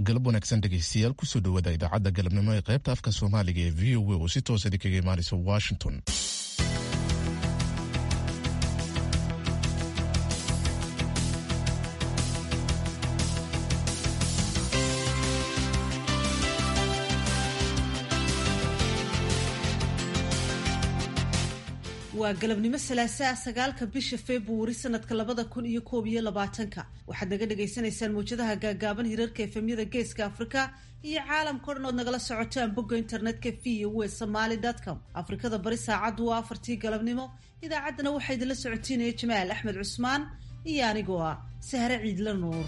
galab wanaagsan dhegaystayaal kusoo dhawaada idaacadda galabnimo ee qaybta afka soomaaliga ee v o a oo si toosa idinkaga imaanaysa washington waa galabnimo salaasaa sagaalka bisha februari sanadka labada kun iyo koob iyo labaatanka waxaad naga dhagaysanaysaan mawjadaha gaagaaban hirarka efemyada geeska afrika iyo caalamkao dhan ood nagala socotaan bogga internetka v o e somaly com afrikada bari saacaddu waa afartii galabnimo idaacaddana waxaa idinla socotiinaya jamaal axmed cusmaan iyo anigoo ah sahre ciidla nuur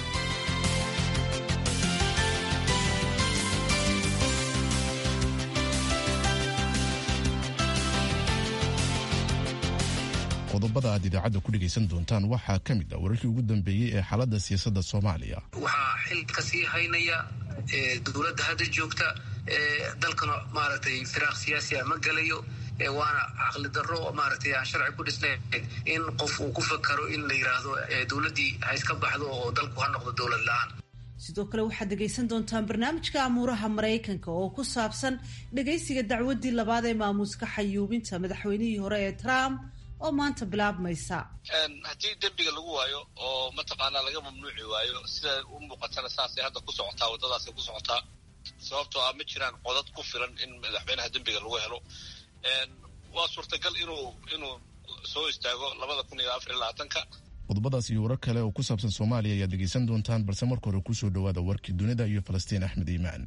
qodobada aad idaacadda ku dhegaysan doontaan waxaa ka mid ah wararkii ugu dambeeyey ee xaaladda siyaasadda soomaaliya waxaa xil kasii haynaya dowladda hadda joogta dalkana maaragtay firaaq siyaasi a ma gelayo waana caqli darro maaragtay aan sharci ku dhisnayn in qof uu ku fakaro in la yidhaahdo dowladdii ha iska baxdo oo dalku ha noqdo dowlad la-aan sidoo kale waxaad dhegaysan doontaan barnaamijka amuuraha maraykanka oo ku saabsan dhegaysiga dacwaddii labaad ee maamuuska xayuubinta madaxweynihii hore ee trump oo maanta bilaabmaysa haddii dembiga lagu waayo oo mataqaanaa laga mamnuuci waayo sida u muuqatana saasay hadda ku socotaa waddadaasay ku socotaa sababtoo ah ma jiraan codad ku filan in madaxweynaha dembiga lagu helo waa suurtagal inuu inuu soo istaago labada kun iyo afar iyo labaatanka qodobadaas iyo warar kale oo ku saabsan soomaaliya ayaad dhegaysan doontaan balse marka hore kusoo dhawaada warkii dunida iyo falastiin axmed iimaan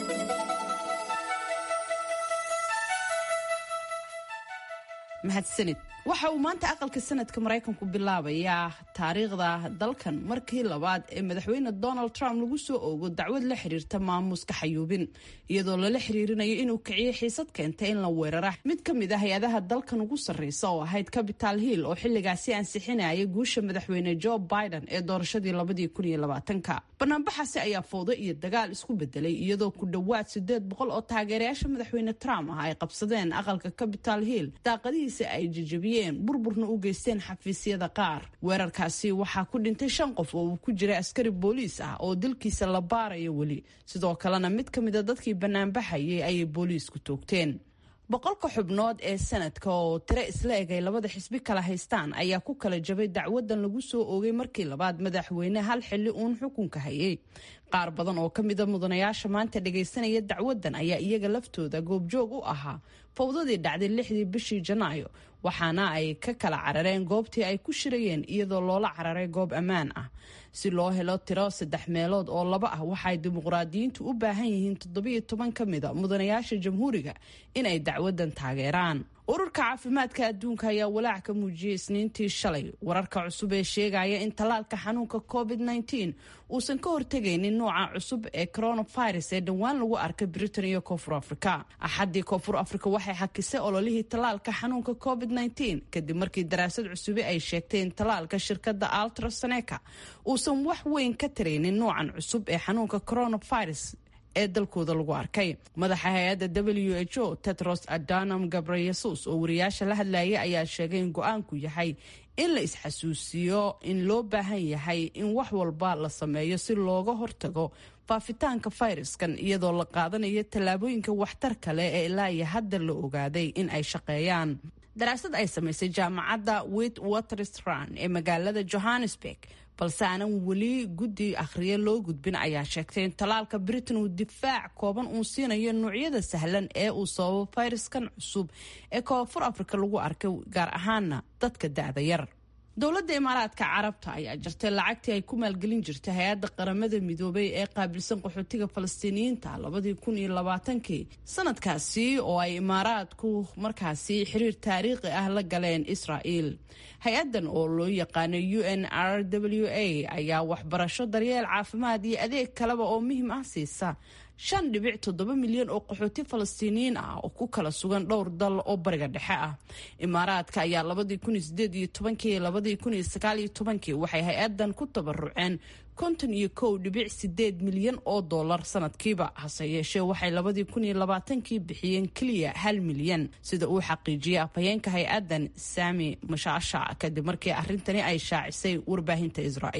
mahadsanid waxa uu maanta aqalka sanadka maraykanku bilaabayaa taariikhda dalkan markii labaad ee madaxweyne donald trump lagu soo oogo dacwad la xiriirta maamuuska xayuubin iyadoo lala xiriirinayo inuu kiciyo xiisad keenta in la weerara mid ka mid ah hay-adaha dalkan ugu sarreysa oo ahayd capital hill oo xilligaasi ansixinaya guusha madaxweyne joe biden ee doorashadii labadii kun iyo labaatanka banaanbaxaasi ayaa fowdo iyo dagaal isku bedelay iyadoo ku dhowaad sideed boqol oo taageerayaasha madaxweyne trump ah ay qabsadeen aqalka capital hill daaqadihiisa ay jajabiyeen burburna u geysteen xafiisyada qaar weerarkaasi waxaa ku dhintay shan qof oo uu ku jiray askari booliis ah oo dilkiisa la baarayo weli sidoo kalena mid ka mida dadkii banaanbaxayay ayay booliisku toogteen boqolka xubnood ee sanadka oo tiro isla eg ay labada xisbi kala haystaan ayaa ku kala jabay dacwadan lagu soo oogay markii labaad madaxweyne hal xilli uun xukunka hayay qaar badan oo ka mida mudanayaasha maanta dhagaysanaya dacwadan ayaa iyaga laftooda goobjoog u ahaa fowdadii dhacday lixdii bishii janaayo waxaana ay ka kala carareen goobtii ay ku shirayeen iyadoo loola cararay goob ammaan ah si loo helo tiro saddex meelood oo laba ah waxaay dimuqraadiyiintu u baahan yihiin toddobiyo toban ka mida mudanayaasha jamhuuriga inay dacwadan taageeraan ururka caafimaadka adduunka ayaa walaac ka muujiyey isniintii shalay wararka cusub ee sheegaya in tallaalka xanuunka covid -19 uusan ka hortegaynin nooca cusub ee coronavirus ee dhowaan lagu arkay britain iyo koonfur afrika axaddii koonfur afrika waxay xakisay ololihii tallaalka xanuunka covid -19 kadib markii daraasad cusubi ay sheegtay in tallaalka shirkadda altraseneca uusan wax weyn ka taraynin noocan cusub ee xanuunka coronavirus ee dalkooda lagu arkay madaxa hay-adda w h o tetros adanam gabreyesus oo wariyaasha la hadlayay ayaa sheegay in go-aanku yahay in la isxasuusiyo in loo baahan yahay in wax walba la sameeyo si looga hortago faafitaanka fayraskan iyadoo la qaadanayo tallaabooyinka waxtar kale ee ilaa iyo hadda la ogaaday in ay shaqeeyaan daraasad ay samaysay jaamacadda wit waterstrand ee magaalada johannesburg balse aanan weli guddi akhriye loo gudbin ayaa sheegtay in tallaalka britain uu difaac kooban uu siinayo noocyada sahlan ee uu sababo fayraskan cusub ee koonfur afrika lagu arkay gaar ahaana dadka da-da yar dowladda imaaraadka carabta ayaa jirtay lacagtii ay ku maalgelin jirtay hay-adda qaramada midoobay ee qaabilsan qaxootiga falastiiniyiinta labadii kun iyo labaatankii sanadkaasi oo ay imaaraadku markaasi xiriir taariikhi ah la galeen israa'il hay-addan oo loo yaqaano u n r w a ayaa waxbarasho daryeel caafimaad iyo adeeg kaleba oo muhiim ah siisa shan dhibic toddoba milyan oo qaxooti falastiiniyiin ah oo ku kala sugan dhowr dal oo bariga dhexe ah imaaraadka ayaa labadii kun iyo sideed iyo tobankii labadii kun iyo sagaal iyo tobankii waxay hay-adan ku tabaruceen konton iyo kow dhibic sideed milyan oo dollar sanadkiiba hase yeeshee waxay labadii kun iyo labaatankii bixiyeen keliya hal milyan sida uu xaqiijiyey afhayeenka hay-adan sami mashaasha kadib markii arrintani ay shaacisay warbaahinta israa'iil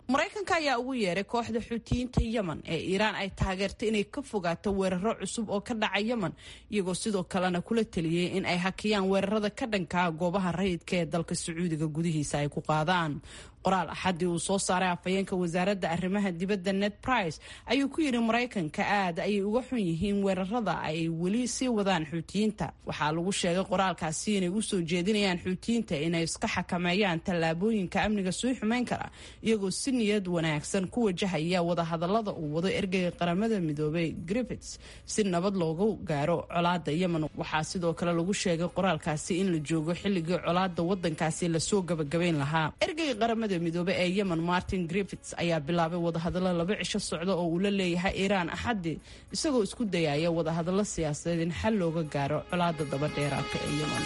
maraykanka ayaa ugu yeeray kooxda xuutiyiinta yemen ee iiraan ay taageertay inay ka fogaato weeraro cusub oo ka dhaca yemen iyagoo sidoo kalena kula teliyey in ay hakiyaan weerarada ka dhankaa goobaha rayidka ee dalka sacuudiga gudihiisa ay ku qaadaan qoraal axadii uu soo saaray afhayeenka wasaaradda arrimaha dibadda ned price ayuu ku yidhi maraykanka aad ayay uga xun yihiin weerarada ay weli sii wadaan xuutiyiinta waxaa lagu sheegay qoraalkaasi inay usoo jeedinayaan xuutiyiinta inay iska xakameeyaan tallaabooyinka amniga sii xumayn kara iyagoo si niyad wanaagsan ku wajahaya wadahadalada uu wado ergeyga qaramada midoobay griffits si nabad loogu gaaro colaada yemen waxaa sidoo kale lagu sheegay qoraalkaasi in la joogo xilligii colaada wadankaasi lasoo gabagabayn lahaa midoobe ee yemen martin griffits ayaa bilaabay wadahadallo laba cisho socda oo uu la leeyahay iiraan axadii isagoo isku dayaya wadahadallo siyaasadeed in xal looga gaaro colaada daba dheeraadka ee yemen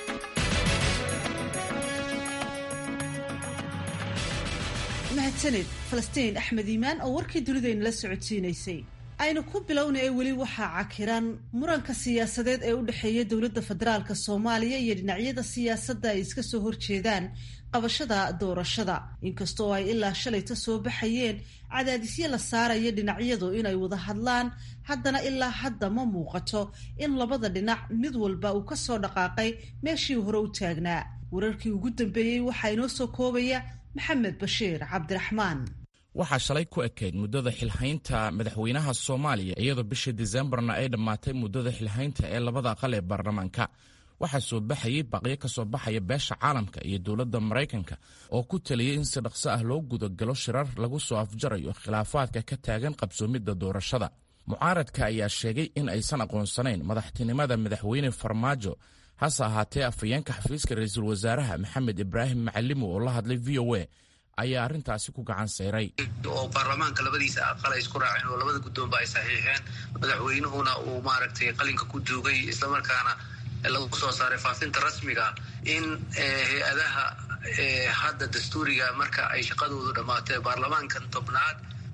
mahadsaned falastiin axmed iimaan oo warkii dunidayna la socodsiinaysay aynu ku bilowna ee weli waxaa cakiran muranka siyaasadeed ee u dhexeeya dowladda federaalk soomaaliya iyo dhinacyada siyaasadda ay iska soo horjeedaan qabashada doorashada inkastoo ay ilaa shalayta soo baxayeen cadaadisyo la saaraya dhinacyadu inay wada hadlaan haddana ilaa hadda ma muuqato in labada dhinac mid walba uu ka soo dhaqaaqay meeshii hore u taagnaa wararkii ugu dambeeyey waxaa inoo soo koobaya maxamed bashiir cabdiraxmaan waxaa shalay ku ekayd muddada xilhaynta madaxweynaha soomaaliya iyadoo bishii disembarna ay dhammaatay muddada xilhaynta ee labada aqal ee baarlamaanka waxaa soo baxayay baqyo ka soo baxaya beesha caalamka iyo dowladda maraykanka oo ku taliyey in si dhaqso ah loo gudagalo shirar lagu soo afjarayo khilaafaadka ka taagan qabsoomidda doorashada mucaaradka ayaa sheegay in aysan aqoonsanayn madaxtinimada madaxweyne farmaajo hase ahaatee afhayeenka xafiiska ra-iisul wasaaraha maxamed ibraahim macalimo oo la hadlay v o a ayaa arrintaasi ku gacan sayray oo baarlamaanka labadiisa aqal ay isku raaceen oo labada guddoonba ay saxiixeen madaxweynuhuna uu maaragtay qalinka ku duugay islamarkaana lagu soo saaray faafinta rasmiga in hay-adaha hadda dastuuriga marka ay shaqadoodu dhammaatay baarlamaankan tobnaad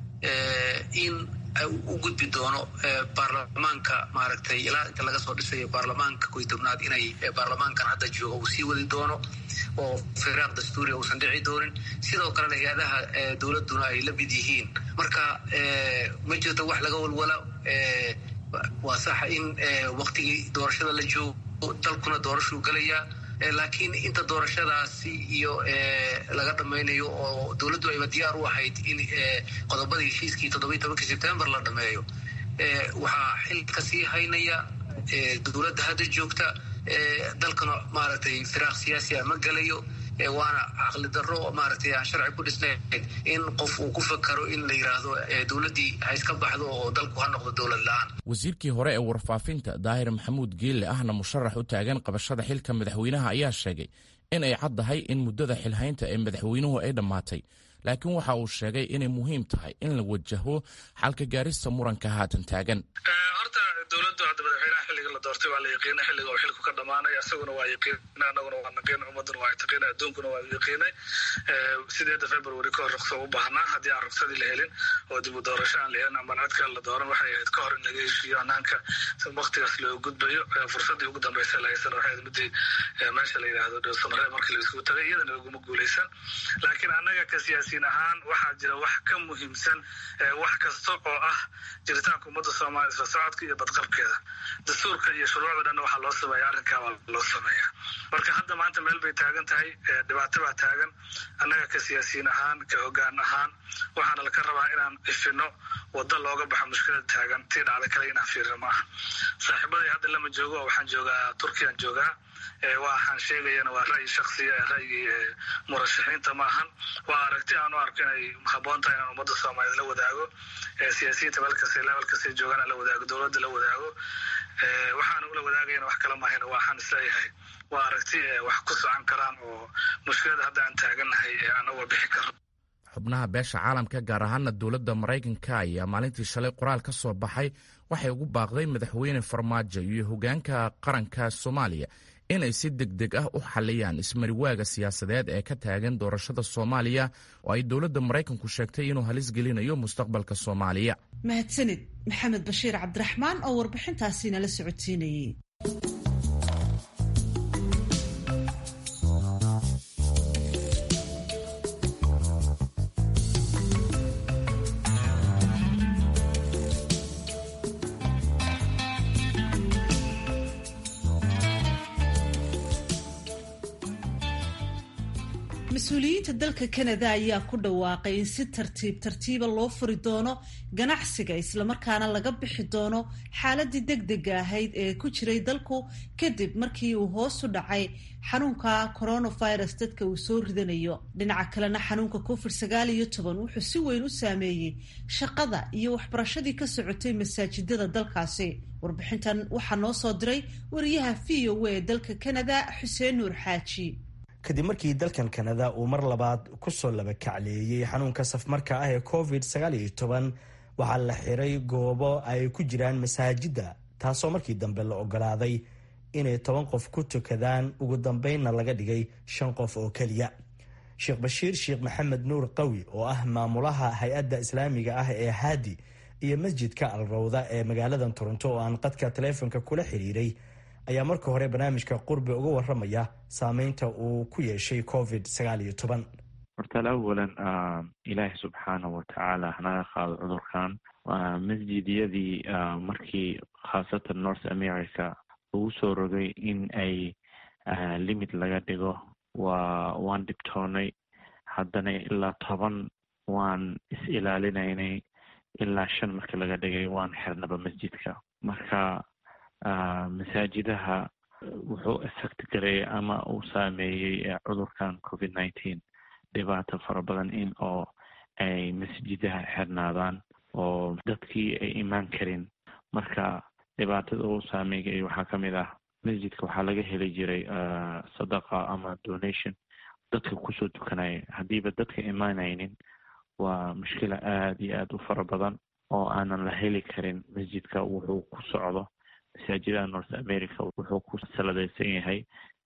in u gudbi doono baarlamaanka maaragtay ilaa inta laga soo dhisayo baarlamaanka koy tobnaad inay baarlamaankan hadda jooga uu sii wadi doono oo firaaq dastuuriga uusan dhici doonin sidoo kalena hay-adaha dowladduna ay la mid yihiin marka ma jirto wax laga walwala waa saxa in waktigii doorashada la joogo dalkuna doorashuu gelayaa laakiin inta doorashadaasi iyo laga dhamaynayo oo dowladdu ayba diyaar u ahayd in qodobadii heshiiskii toddobiyi tobankii sebtembar la dhameeyo waxaa xilka sii haynaya dowladda hadda joogta dalkana maaragtay firaaq siyaasi a ma gelayo waana caqli darro maaragtay aan sharci ku dhisnayn in qof uu ku fakaro in la yidhaahdo dowladdii ha iska baxdo oo dalku ha noqdo dowlad la-aan wasiirkii hore ee warfaafinta daahir maxamuud geelle ahna musharax u taagan qabashada xilka madaxweynaha ayaa sheegay in ay caddahay in muddada xilhaynta ee madaxweynuhu ay dhammaatay laakiin waxa uu sheegay inay muhiim tahay in la wajaho xalka gaarista muranka haatan taagan horta dowladdu hadda madaxweynaha xilliga la doortay waa la yaqiina xilliga uu xilku ka dhamaanaya isaguna waa yaqiina anaguna waa naqiina ummaduna waa taqiina adduunkuna waa yaqiinay sideeda february ka hor ruqsa u baahnaa haddii aan ruqsadii la helin oo dib u doorasho aan la helin ama cid kale la dooran waxay ahayd ka hor in laga heshiiyo hanaanka waktigaas loo gudbayo fursadii ugu dambeysa la haysan waxay midii meesha la yidhaahdo dhowsanare markii la isugu tagay iyadana laguma guuleysan laakiin annaga ka siyaasiyiin ahaan waxaa jira wax ka muhiimsan wax kasta oo ah jiritaanka ummadda soomaaliya isla socodka iyo badqabkeeda dastuurka iyo shuruucda dhanna waxaa loo sameeya arrinkaa waa loo sameeyaa marka hadda maanta meel bay taagan tahay dhibaato baa taagan annaga ka siyaasiyiin ahaan ka hoggaan ahaan waxaana laka rabaa inaan ifino waddo looga baxo mushkilada taagan tii dhacda kale inaan fiirino maaha saaxiibaday hadda lama joogo waxaan joogaa turkiyaan joogaa waxaan sheegayana waa ra'yi shaksiya ra'yigii murashaxiinta maahan waa aragti aan u arko inay haboon tahay inaan ummadda soomaaliyeed la wadaago siyaasiyiinta meelkasta levelkasta joogaan la wadaago dowladda la wadaago waxaana ula wadaagayana wax kala mahayna waxaan isleeyahay waa aragti wax ku socon karaan oo mushkilada hadda aan taagannahay aan uga bixi karno xubnaha beesha caalamka gaar ahaana dowladda maraykanka ayaa maalintii shalay qoraal ka soo baxay waxay ugu baaqday madaxweyne farmaajo iyo hogaanka qaranka soomaaliya inay si deg deg ah u xaliyaan ismariwaaga siyaasadeed ee ka taagan doorashada soomaaliya oo ay dowladda maraykanku sheegtay inuu halis gelinayo mustaqbalka soomaaliya mahadsanid maxamed bashiir cabdiraxmaan oo warbixintaasi nala socodsiinayay mas-uuliyiinta dalka kanada ayaa ku dhawaaqay in si tartiib tartiiba loo furi doono ganacsiga islamarkaana laga bixi doono xaaladii degdega ahayd ee ku jiray dalku kadib markii uu hoos u dhacay xanuunka coronavirus dadka uu soo ridanayo dhinaca kalena xanuunka covid sagaal iyo toban wuxuu si weyn u saameeyey shaqada iyo waxbarashadii ka socotay masaajidada dalkaasi warbixintan waxaa noo soo diray wariyaha v o a ee dalka kanada xuseen nuur xaaji kadib markii dalkan kanada uu mar labaad kusoo laba kacleeyey xanuunka safmarka ah ee covid sagaal iyo toban waxaa la xiray goobo ay ku jiraan masaajidda taasoo markii dambe la ogolaaday inay toban qof ku tukadaan ugu dambeynna laga dhigay shan qof oo keliya sheekh bashiir sheekh maxamed nuur qawi oo ah maamulaha hay-adda islaamiga ah ee haadi iyo masjidka alrawda ee magaaladan toronto oo aan qadka taleefonka kula xiriiray ayaa marka hore barnaamijka qurbi uga waramaya saameynta uu ku yeeshay covid sagaal iyo toban hortaal awalan ilaahi subxaanahu watacaala hanaga qaado cudurkan masjidyadii markii khaasatan north america ugu soo rogay in ay limit laga dhigo waa waan dhibtoonay haddana ilaa toban waan is-ilaalinaynay ilaa shan markii laga dhigay waan xirnaba masjidka marka masaajidaha wuxuu effect gareeyay ama uu saameeyey cudurkan covid nineteen dhibaato fara badan in oo ay masjidaha xirnaadaan oo dadkii ay imaan karin marka dhibaatada uu saameeyay waxaa ka mid ah masjidka waxaa laga heli jiray sadaqa ama donation dadka kusoo tukanaya haddiiba dadka imaanaynin waa mushkila aada iyo aada u fara badan oo aanan la heli karin masjidka wuxuu ku socdo masaajidada north america wuxuu ku saladaysan yahay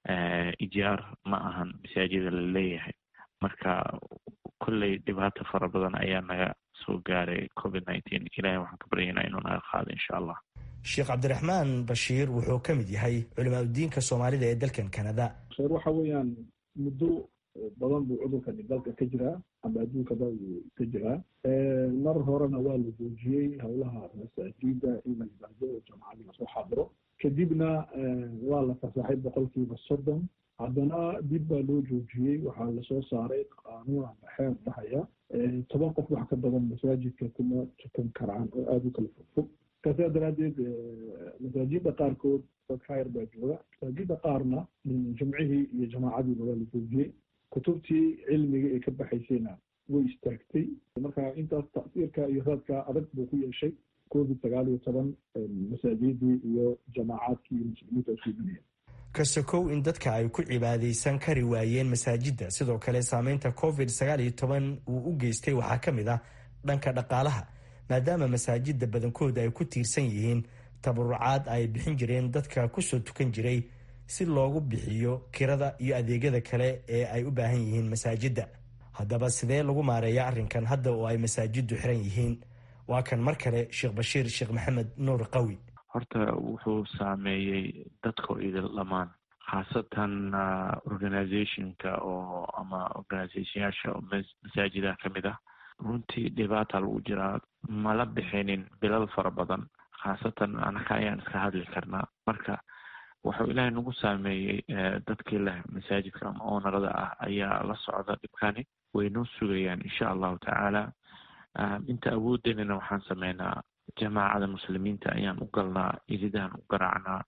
ijaar ma ahan masaajida la leeyahay marka kolley dhibaato fara badan ayaa naga soo gaaray covid nineteen ilahay waxaan ka baryaynaa inuu naga qaado insha allah sheekh cabdiraxmaan bashiir wuxuu ka mid yahay culimaa udiinka soomaalida ee dalkan canada sheer waxa weeyaan muddo badan buu cudurkani dalka ka jiraa ama adduunkaba uu ka jiraa mar horena waa la joojiyey howlaha masaajida in la yimaado oo jamacadii lasoo xaadiro kadibna waa la fasaxay boqolkiiba soddon haddana dib baa loo joojiyey waxaa lasoo saaray qaanuun ama xeer dhahaya toban qof wax ka badan masaajidka kuma tukan karaan oo aada u kala fogfog kasaa daraaddeed masaajida qaarkood dad khayr baa jooga masaajida qaarna jimcihii iyo jamaacadiiba waa la joojiyey kutubtii cilmiga ee ka baxaysayna way istaagtay marka intaas tasiirka iyo raadka adag buu ku yeeshay covid sagaal iyo toban masaajidii iyo jamaacaadkii iyo muslimiinta isuuminaya kasokow in dadka ay ku cibaadaysan kari waayeen masaajidda sidoo kale saameynta covid sagaal iyo toban uu u geystay waxaa ka mid ah dhanka dhaqaalaha maadaama masaajidda badankooda ay ku tiirsan yihiin tabarucaad ay bixin jireen dadka kusoo tukan jiray si loogu bixiyo kirada iyo adeegyada kale ee ay u baahan yihiin masaajidda haddaba sidee lagu maareeya arrinkan hadda oo ay masaajiddu xiran yihiin waa kan mar kale sheekh bashiir sheekh maxamed nuur qawi horta wuxuu saameeyey dadka idil dhammaan khaasatan organizationka oo ama organizationyaasha oo masaajidaha ka mid ah runtii dhibaata lagu jiraa mala bixinin bilal fara badan khaasatan anaka ayaan iska hadli karnaa marka wuxuu ilaahay nagu saameeyey dadkii leh masaajidka ama oonarada ah ayaa la socda dhibkani waynoo sugayaan insha allahu tacaala inta awoodenina waxaan sameynaa jamaacada muslimiinta ayaan u galnaa iridahan u garaacnaa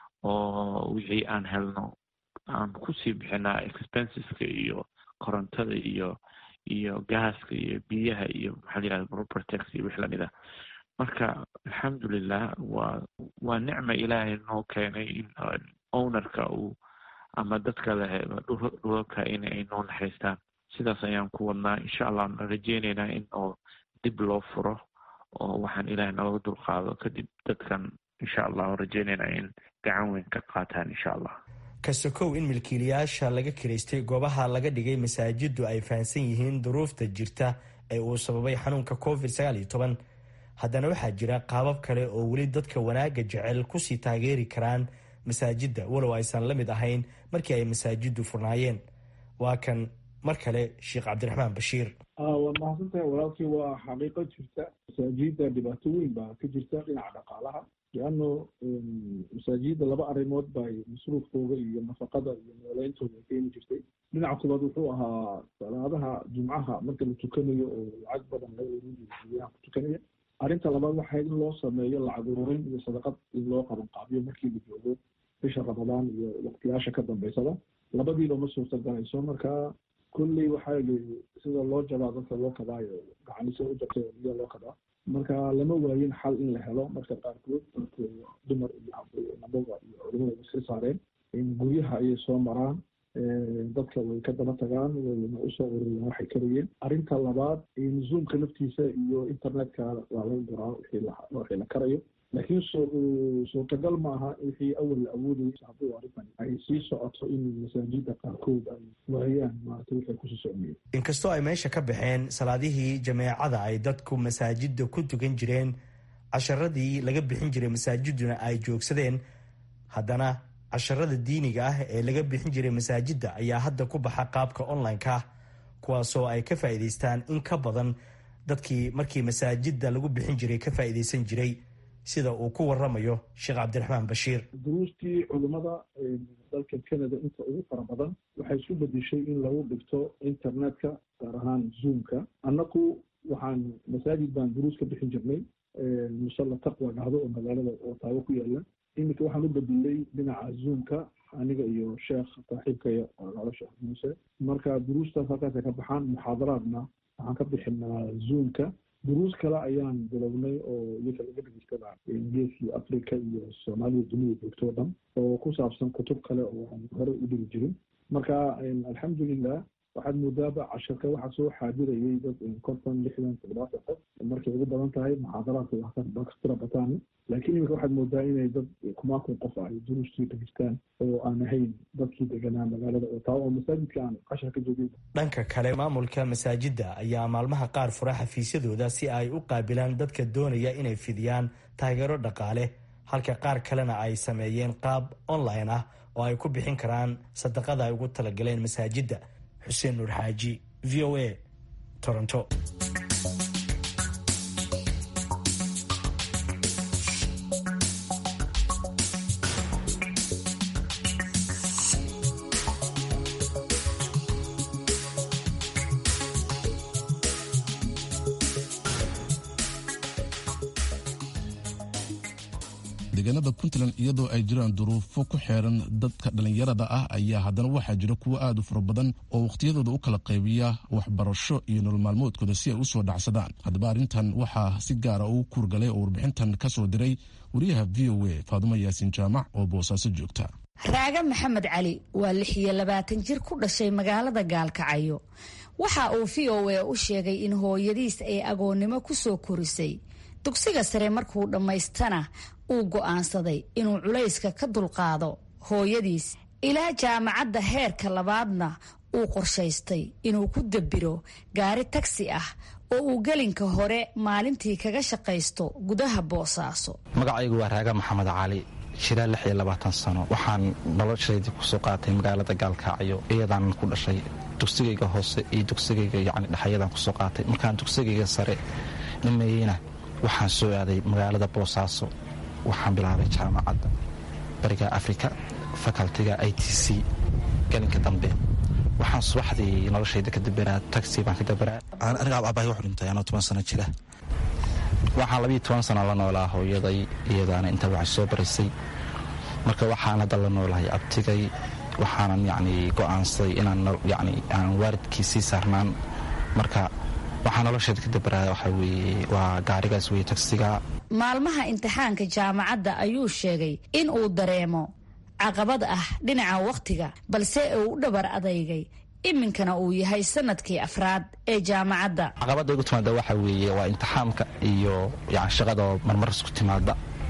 oo wixii aan helno aan kusii bixinaa expenseska iyo korontada iyo iyo gaaska iyo biyaha iyo maxaa la yirahda propertex iyo wix lamid ah marka alxamdulilah waa waa nicma ilaahay noo keenay in ownerka uu ama dadka leh dhulalka in ay noo naxaystaan sidaas ayaan ku wadnaa insha allah na rajeyneynaa in oo dib loo furo oo waxaan ilaahay nalaga dulqaado kadib dadkan insha allah rajeyneynaa in gacan weyn ka qaataan insha allah kasokow in milkiilayaasha laga kiraystay goobaha laga dhigay masaajiddu ay fahamsan yihiin duruufta jirta ee uu sababay xanuunka covid sagaal iyo toban haddana waxaa jira qaabab kale oo weli dadka wanaagga jecel kusii taageeri karaan masaajidda walow aysan la mid ahayn markii ay masaajiddu furnaayeen waa kan mar kale sheekh cabdiraxmaan bashiir waad mahadsantahay walaalkii waa xaqiiqo jirta masaajida dhibaato weyn baa ka jirta dhinaca dhaqaalaha lianno masaajidda laba arrimood bay masruufkooga iyo nafaqada iyo nooleyntooda keeni jirtay dhinaca koobaad wuxuu ahaa salaadaha jumcaha marka la tukanayo oo lacag badan laga urin jiro guryaha ku tukanaya arrinta labaad waxay in loo sameeyo lacag ururin iyo sadaqad in loo qaban qaabiyo markii la joogo bisha ramadaan iyo waqtiyaasha ka dambeysada labadiiba ma suurtagalayso marka kulley waxaa sida loo jabaa dadka loo kabaayo gacanise u jabtay biya loo kabaa marka lama waayin xal in la helo marka qaarkood dadku dumar iyo nabaga iyo culimada iska saareen guryaha ayay soo maraan dadka way ka daba tagaan wayna usoo ururiyaan waxay karayeen arrinta labaad zoomka naftiisa iyo internetka waa laga guraa wixii la karayo laakiin suurtagal maaha wixii awal la awoodaysa hadduu arrintan ay sii socoto in masaajida qaarkood ay waayaan maarata wixii kusii socmiyeen inkastoo ay meesha ka baxeen salaadihii jameecada ay dadku masaajida ku tukan jireen casharadii laga bixin jiray masaajiduna ay joogsadeen haddana casharada diiniga ah ee laga bixin jiray masaajidda ayaa hadda ku baxa qaabka online-ka kuwaasoo ay ka faa'iidaystaan in ka badan dadkii markii masaajidda lagu bixin jiray ka faa'iidaysan jiray sida uu ku waramayo sheekh cabdiraxmaan bashiir duruustii culimmada dalka canada inta ugu fara badan waxay isu bedeshay in lagu dhigto internetka gaar ahaan zoomka annaku waxaan masaajid baan duruus ka bixin jirnay musalla taqwa dhahdo oo magaalada otaawo ku yaala iminka waxaan u bedelay dhinaca zoomka aniga iyo sheekh saaxiibkaya nolo sheekh muuse marka duruustaas halkaasay ka baxaan muxaadaraadna waxaan ka bixinaa zoomka duruus kale ayaan bilownay oo iyaka laga dhegeystadaa geeskii africa iyo soomaalida dunida joogto o dhan oo ku saabsan kutub kale oo aan hore u dhigi jirin marka alxamdulilah waxaad moodaaba casharka waxaa soo xaadirayay dad konton lixdan toddobaatan qof markay ugu badan tahay muxaadaraadka wax ka tira bataan laakiin iminka waxaad moodaa inay dad kumaakun qof ay duruustii dhegeystaan oo aan ahayn dadkii deganaa magaalada oo taa oo masaajidka aan cashar ka joogin dhanka kale maamulka masaajidda ayaa maalmaha qaar fura xafiisyadooda si ay u qaabilaan dadka doonaya inay fidiyaan taageero dhaqaale halka qaar kalena ay sameeyeen qaab online ah oo ay ku bixin karaan sadaqada ay ugu talagaleen masaajidda xuseen nuur xaaji v o a toronto deegaanada puntland iyadoo ay jiraan duruufo ku xeeran dadka dhallinyarada ah ayaa haddana waxaa jira kuwo aad u fara badan oo wakhtiyadooda u kala qaybiya waxbarasho iyo nolol maalmoodkooda si ay u soo dhacsadaan haddaba arrintan waxaa si gaara ugu kuurgalay oo warbixintan ka soo diray wariyaha v o a faadumo yaasin jaamac oo boosaaso joogta raaga maxamed cali waa lix iyo labaatan jir ku dhashay magaalada gaalkacyo waxa uu v o a u sheegay in hooyadiis ay agoonnimo ku soo korisay dugsiga sare markuu dhammaystana uu go'aansaday inuu culayska ka dulqaado hooyadiis ilaa jaamacadda heerka labaadna uu qorshaystay inuu ku dabiro gaari tagsi ah oo uu gelinka hore maalintii kaga shaqaysto gudaha boosaaso magacaygu waa raaga maxamed cali jiraa lix iyo labaatan sano waxaan noloshaydii kusoo qaatay magaalada gaalkacyo iyadaan ku dhashay dugsigayga hoose iyo dugsigayga yacni dhexayadaan kusoo qaatay markaan dugsigayga sare dhameeyeyna waxaan soo aaday magaalada boosaaso waxaan bilaabay jaamacadda bariga africa facultiga i t c galinka dambe waxaan subaxdii noloshayda ka daberaa taxi baan ka daberaa aniga abahay wuxuu dhintay anoo toban sano jira waxaan labiyo toban sano la noolaa hooyaday iyadaana intaa waxay soo baraysay marka waxaan hadda la noolahay abtigay waxaanan yacni go'aansaday inaan yacni aan waalidkii sii saarnaan marka waxaa nolosheeda ka dabaraa waxaa weeye waa gaarigaas weye tagsiga maalmaha imtixaanka jaamacadda ayuu sheegay in uu dareemo caqabad ah dhinaca wakhtiga balse uu u dhabar adaygay iminkana uu yahay sanadkii afraad ee jaamacadda caqabadda igu timaada waxaa weeye waa imtixaamka iyo yani shaqadoo marmar isku timaada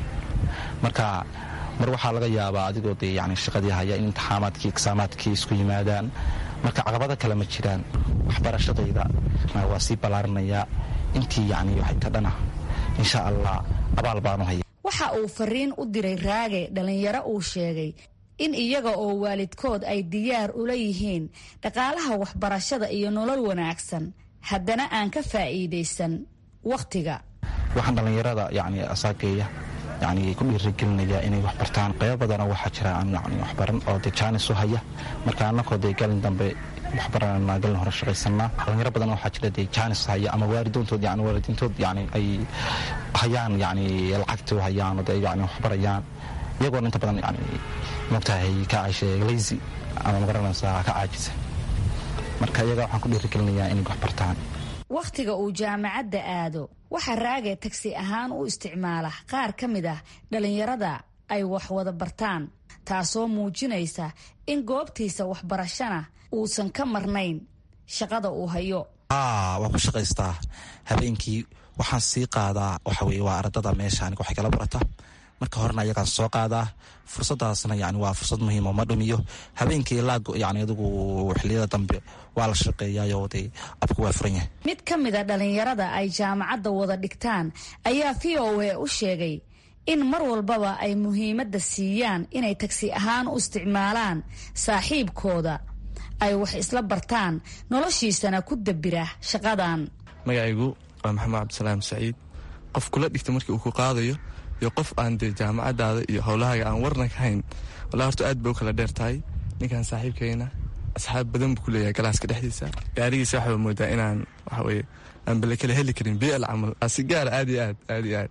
marka mar waxaa laga yaabaa adigoo dee yani shaqadii haya in imtixaamaadkii iksaamaadkii isku yimaadaan marka caqabado kale ma jiraan waxbarashadayda waa sii ballaarinayaa intii yani waxay ka dhana insha allah abaal baanu haya waxa uu fariin u diray raage dhallinyaro uu sheegay in iyaga oo waalidkood ay diyaar ula yihiin dhaqaalaha waxbarashada iyo nolol wanaagsan haddana aan ka faa'iidaysan wakhtiga waxaan dhallinyarada yani asaageeya yani ku dhiirigelinaya inay wax bartaan qaybo badanoo waxaa jira aan yani waxbaran oo dee jaanis u haya marka annakoo dee galin dambe waxbaranana galin hore shaqaysanaa dhalinyaro badan waxaa jira dee jaanis haya ama waalidoontood yani waalidiintood yani ay hayaan yani lacagta u hayaan oo dee yani waxbarayaan iyagoona inta badan yani mogtahay ka cayshe lazy ama magaranaysaa ka caajisa marka iyaga waxaan ku dhiirigelinayaa inay wax bartaan wakhtiga uu jaamacadda aado waxaa raage tagsi ahaan u isticmaala qaar ka mid ah dhallinyarada ay wax wada bartaan taasoo muujinaysa in goobtiisa waxbarashana uusan ka marnayn shaqada uu hayo waan ku shaqaystaa habeenkii waxaan sii qaadaa waxa weye waa ardada meesha aniga waxay kala barata marka horena ayagaan soo qaadaa fursadaasna yani waa fursad muhiim oo ma dhumiyo habeenkii ilaa yani adigu xiliyada dambe waa la shaqeeyayo dee abku waa furan yahay mid ka mid a dhallinyarada ay jaamacadda wada dhigtaan ayaa v o a u sheegay in mar walbaba ay muhiimadda siiyaan inay tagsi ahaan u isticmaalaan saaxiibkooda ay wax isla bartaan noloshiisana ku dabira shaqadan magacaygu waa maxamed cabdisalaam saciid qof kula dhigta markii uu ku qaadayo iyo qof aan dee jaamacadaada iyo howlahaaga aan warna ka hayn walaa horta aad ba u kala dheer tahay ninkan saaxiibkayna asxaab badan buu ku leeyahay galaaska dhexdiisa gaarigiisa waxaa moodaa inaan waxaweye aan bale kala heli karin bl camal si gaara aad iyo aad aad iyo aad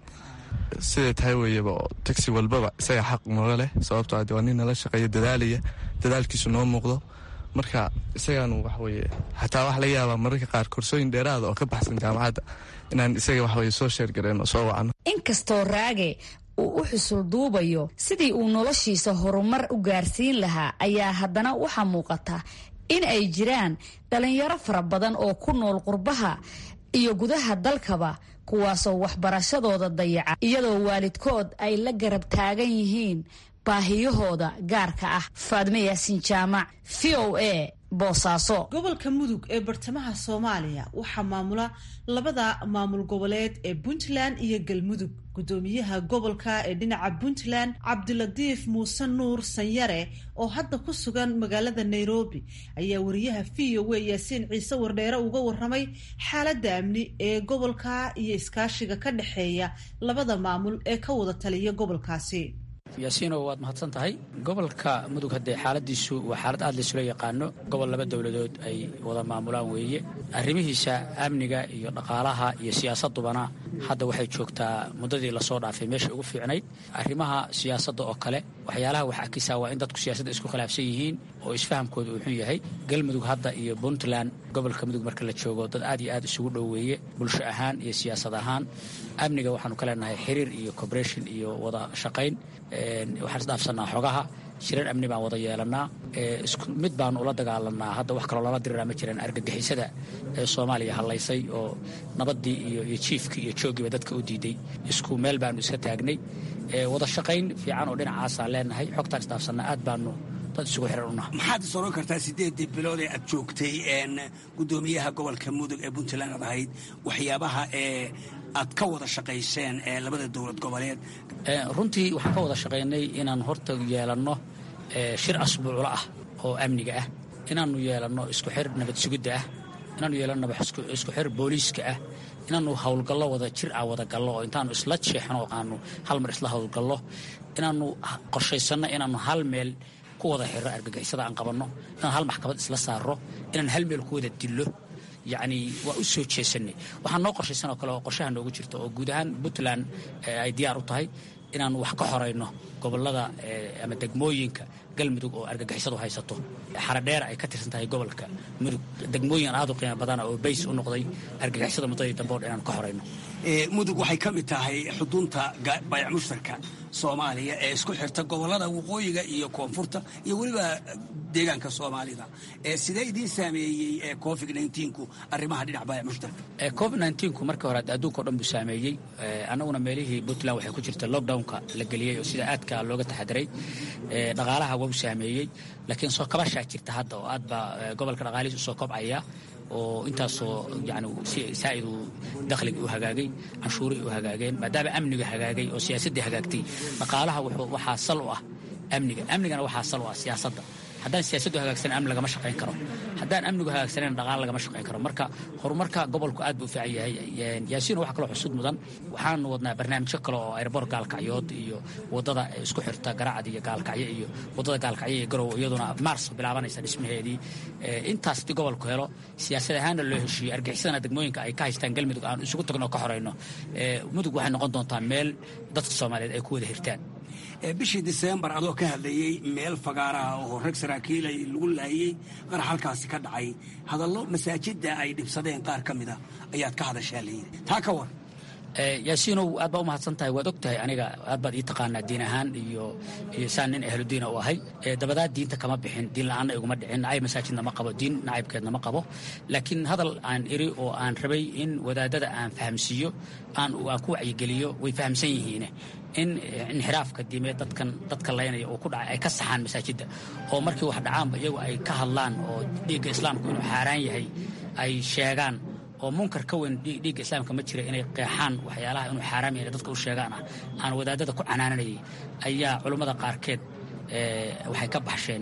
siday tahay weeyaba oo tagsi walbaba isaga xaq nooga leh sababtoo ade waa nin nala shaqeeya dadaalaya dadaalkiisu noo muuqdo marka isagaanu waxaweye xataa waxa laga yaabaa mararka qaar korsooyin dheeraada oo ka baxsan jaamacadda inaan isaga waxaweye soo sheergareen oo soo wacno inkastoo raage uu u xusul duubayo sidii uu noloshiisa horumar u gaarsiin lahaa ayaa haddana waxaa muuqata in ay jiraan dhallinyaro fara badan oo ku nool qurbaha iyo gudaha dalkaba kuwaasoo waxbarashadooda dayaca iyadoo waalidkood ay la garab taagan yihiin baahiyahooda gaarka ah faadme yaasin jaamac v o a boosaaso gobolka mudug ee bartamaha soomaaliya waxaa maamula labada maamul goboleed ee puntland iyo galmudug gudoomiyaha gobolka ee dhinaca puntland cabdilatiif muuse nuur sanyare oo hadda ku sugan magaalada nairobi ayaa wariyaha v o a yaasiin ciise wardheere uga waramay xaaladda amni ee gobolka iyo iskaashiga ka dhexeeya labada maamul ee ka wada taliya gobolkaasi yaasiino waad mahadsan tahay gobolka mudug haddee xaaladiisu waa xaalad aad laysula yaqaano gobol laba dowladood ay wada maamulaan weeye arrimihiisa amniga iyo dhaqaalaha iyo siyaasadubana hadda waxay joogtaa muddadii lasoo dhaafay meesha ugu fiicnayd arrimaha siyaasadda oo kale waxyaalaha wax akisaa waa in dadku siyaasadda isku khilaafsan yihiin oo isfahamkooda uu xun yahay galmudug hadda iyo puntland gobolka mudug marka la joogo dad aad iyo aad isugu dhoweeye bulsho ahaan iyo siyaasad ahaan amniga waxaanu ka leenahay xiriir iyo cooperation iyo wada shaqayn waxaan isdhaafsanaa xogaha shirar amni baan wada yeelanaa isku mid baanu ula dagaalanaa hadda wax kaloo lala diriraa ma jiraan argagixisada ee soomaaliya hallaysay oo nabaddii iyo iyo jiifkii iyo jooggiiba dadka u diiday isku meel baanu iska taagnay wada shaqayn fiican oo dhinacaasaan leenahay xogtaan isdhaafsanaa aad baanu dad isugu xiran unaha maxaad is oran kartaa siddeedii bilood ee aad joogtay gudoomiyaha gobolka mudug ee puntland aad ahayd waxyaabaha ee aad ka wada shaqayseen ee labada dowlad goboleed runtii waxaan ka wada shaqaynay inaan horta yeelanno shir asbuuclo ah oo amniga ah inaannu yeelanno isku xir nabad sugidda ah inaannu yeelanno isku xir booliiska ah inaannu howlgallo wada jir ah wada gallo oo intaannu isla jeexno oo aanu hal mar isla howlgallo inaannu qorshaysanno inaannu hal meel ku wada xirro argagixisada aan qabanno inaan hal maxkamad isla saarro inaan hal meel ku wada dillo yacni waa u soo jeesanay waxaa noo qorshaysan oo kale oo qorshaha noogu jirta oo guud ahaan puntland ay diyaar u tahay inaannu wax ka xorayno gobollada ama degmooyinka galmudug oo argagixisadu haysato xaradheera ay ka tirsan tahay gobolka mudug degmooyin aad u qiimo badana oo bays u noqday argagixisada muddadii dambe o dhan inaanu ka xorayno mudug waxay ka mid tahay xudunta bayac mushtarka soomaaliya ee isku xirta gobollada waqooyiga iyo koonfurta iyo weliba deegaanka soomaalida sidee idiin saameeyey covid nku arrimaha dhinac bayac mushtarka covid nku markii hore adduunka o dhan buu saameeyey annaguna meelihii puntland waxay ku jirta lockdownka la geliyey oo sida aadka looga taxadiray dhaqaalaha waa u saameeyey laakiin soo kabashaa jirta hadda oo aad baa gobolka dhaqaalihiis usoo kobcaya oo intaasoo yani saa'id uu dakhligii u hagaagay canshuurihii u hagaageen maadaama amniga hagaagay oo siyaasaddii hagaagtay dhaqaalaha waxaa sal u ah amniga amnigana waxaa sal u ah siyaasadda haddaan siyaasaddu hagaagsanan amni lagama shaqayn karo haddaan amnigu hagaagsanan dhaqaale lagama shaqayn karo marka horumarka gobolku aad buu u fiican yahay yaasiin waxaa kaloo xusud mudan waxaanu wadnaa barnaamijyo kale oo airboor gaalkacyood iyo wadada isku xirta garacad iyo gaalkacyo iyo wadada gaalkacyo iyo garow iyaduna mars bilaabanaysa dhismaheedii intaas haddii gobolku helo siyaasad ahaanna loo heshiiyo argixisadana degmooyinka ay ka haystaan galmudug aan isugu tagno ka horayno mudug waxay noqon doontaa meel dadka soomaaliyeed ay ku wada hirtaan bishii diseembar adoo ka hadlayey meel fagaaraha oo rag saraakiil ay lagu laayey qarax halkaasi ka dhacay hadallo masaajidda ay dhibsadeen qaar ka mida ayaad ka hadashaa layidhi taa ka war yaasiinow aad baa u mahadsan tahay waad og tahay aniga aad baad ii taqaanaa diin ahaan iyo iyo saan nin ahludiina u ahay dabadaa diinta kama bixin diin la-aanna iguma dhicin nacayb masaajidna ma qabo diin nacaybkeedna ma qabo laakiin hadal aan iri oo aan rabay in wadaadada aan fahamsiiyo aan aan ku wacyigeliyo way fahamsan yihiine in inxiraafka diimeed dadkan dadka laynaya uu ku dhacay ay ka saxaan masaajidda oo markii wax dhacaanba iyagu ay ka hadlaan oo dhiigga islaamku inuu xaaraan yahay ay sheegaan oo munkar ka weyn dhiigga islaamka ma jira inay qeexaan waxyaalaha inuu xaaraam yahay dadka u sheegaan ah aan wadaadada ku canaananayay ayaa culummada qaarkeed waxay ka baxsheen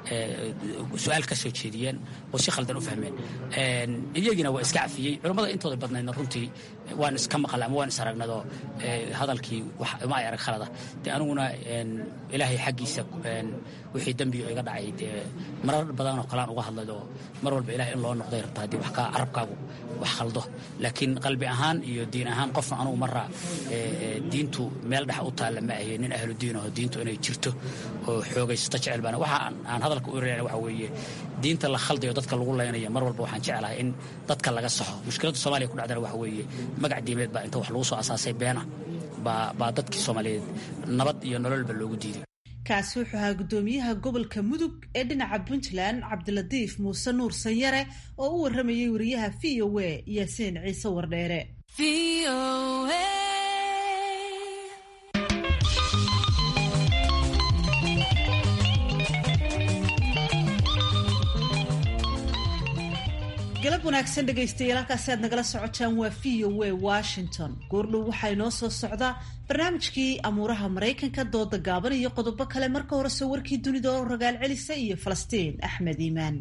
su-aal ka soo jeediyeen oo si khaldan u fahmeen iyagiina waa iska cafiyey culummada intooda badnaydna runtii waan iska maqal ama waan is aragnadoo hadalkii ma ay arag khalada dee aniguna ilaahay xaggiisa wixii dembiyo iga dhacay dee marar badanoo kalaan uga hadlaydoo mar walba ilahay in loo noqday rabta haddii wax kaa carabkaagu wax khaldo laakiin qalbi ahaan iyo diin ahaan qofna anugu marra diintu meel dhex u taalla ma ahe nin ahlu diin aho diintu inay jirto oo xoogaysato jecel baana waxa aan hadalka u reena waxa weeye diinta la khaldayo dadka lagu laynaya mar walba waxaan jeclahay in dadka laga saxo mushkiladda soomaaliya ku dhacdana waxa weeye magac diimeed baa inta wax lagu soo asaasay beena baa baa dadkii soomaaliyeed nabad iyo nololba loogu diiday kaasi wuxuu ahaa guddoomiyaha gobolka mudug ee dhinaca puntland cabdilatiif muuse nuur sanyare oo u warramayay wariyaha v o a yaasiin ciise wardheere galab wanaagsan dhegaystayaal halkaasi aad nagala socotaan waa v o a washington goordhow waxaa inoo soo socdaa barnaamijkii amuuraha maraykanka dooda gaaban iyo qodobo kale marka horese warkii dunida oo ragaal celisa iyo falastiin axmed iimaan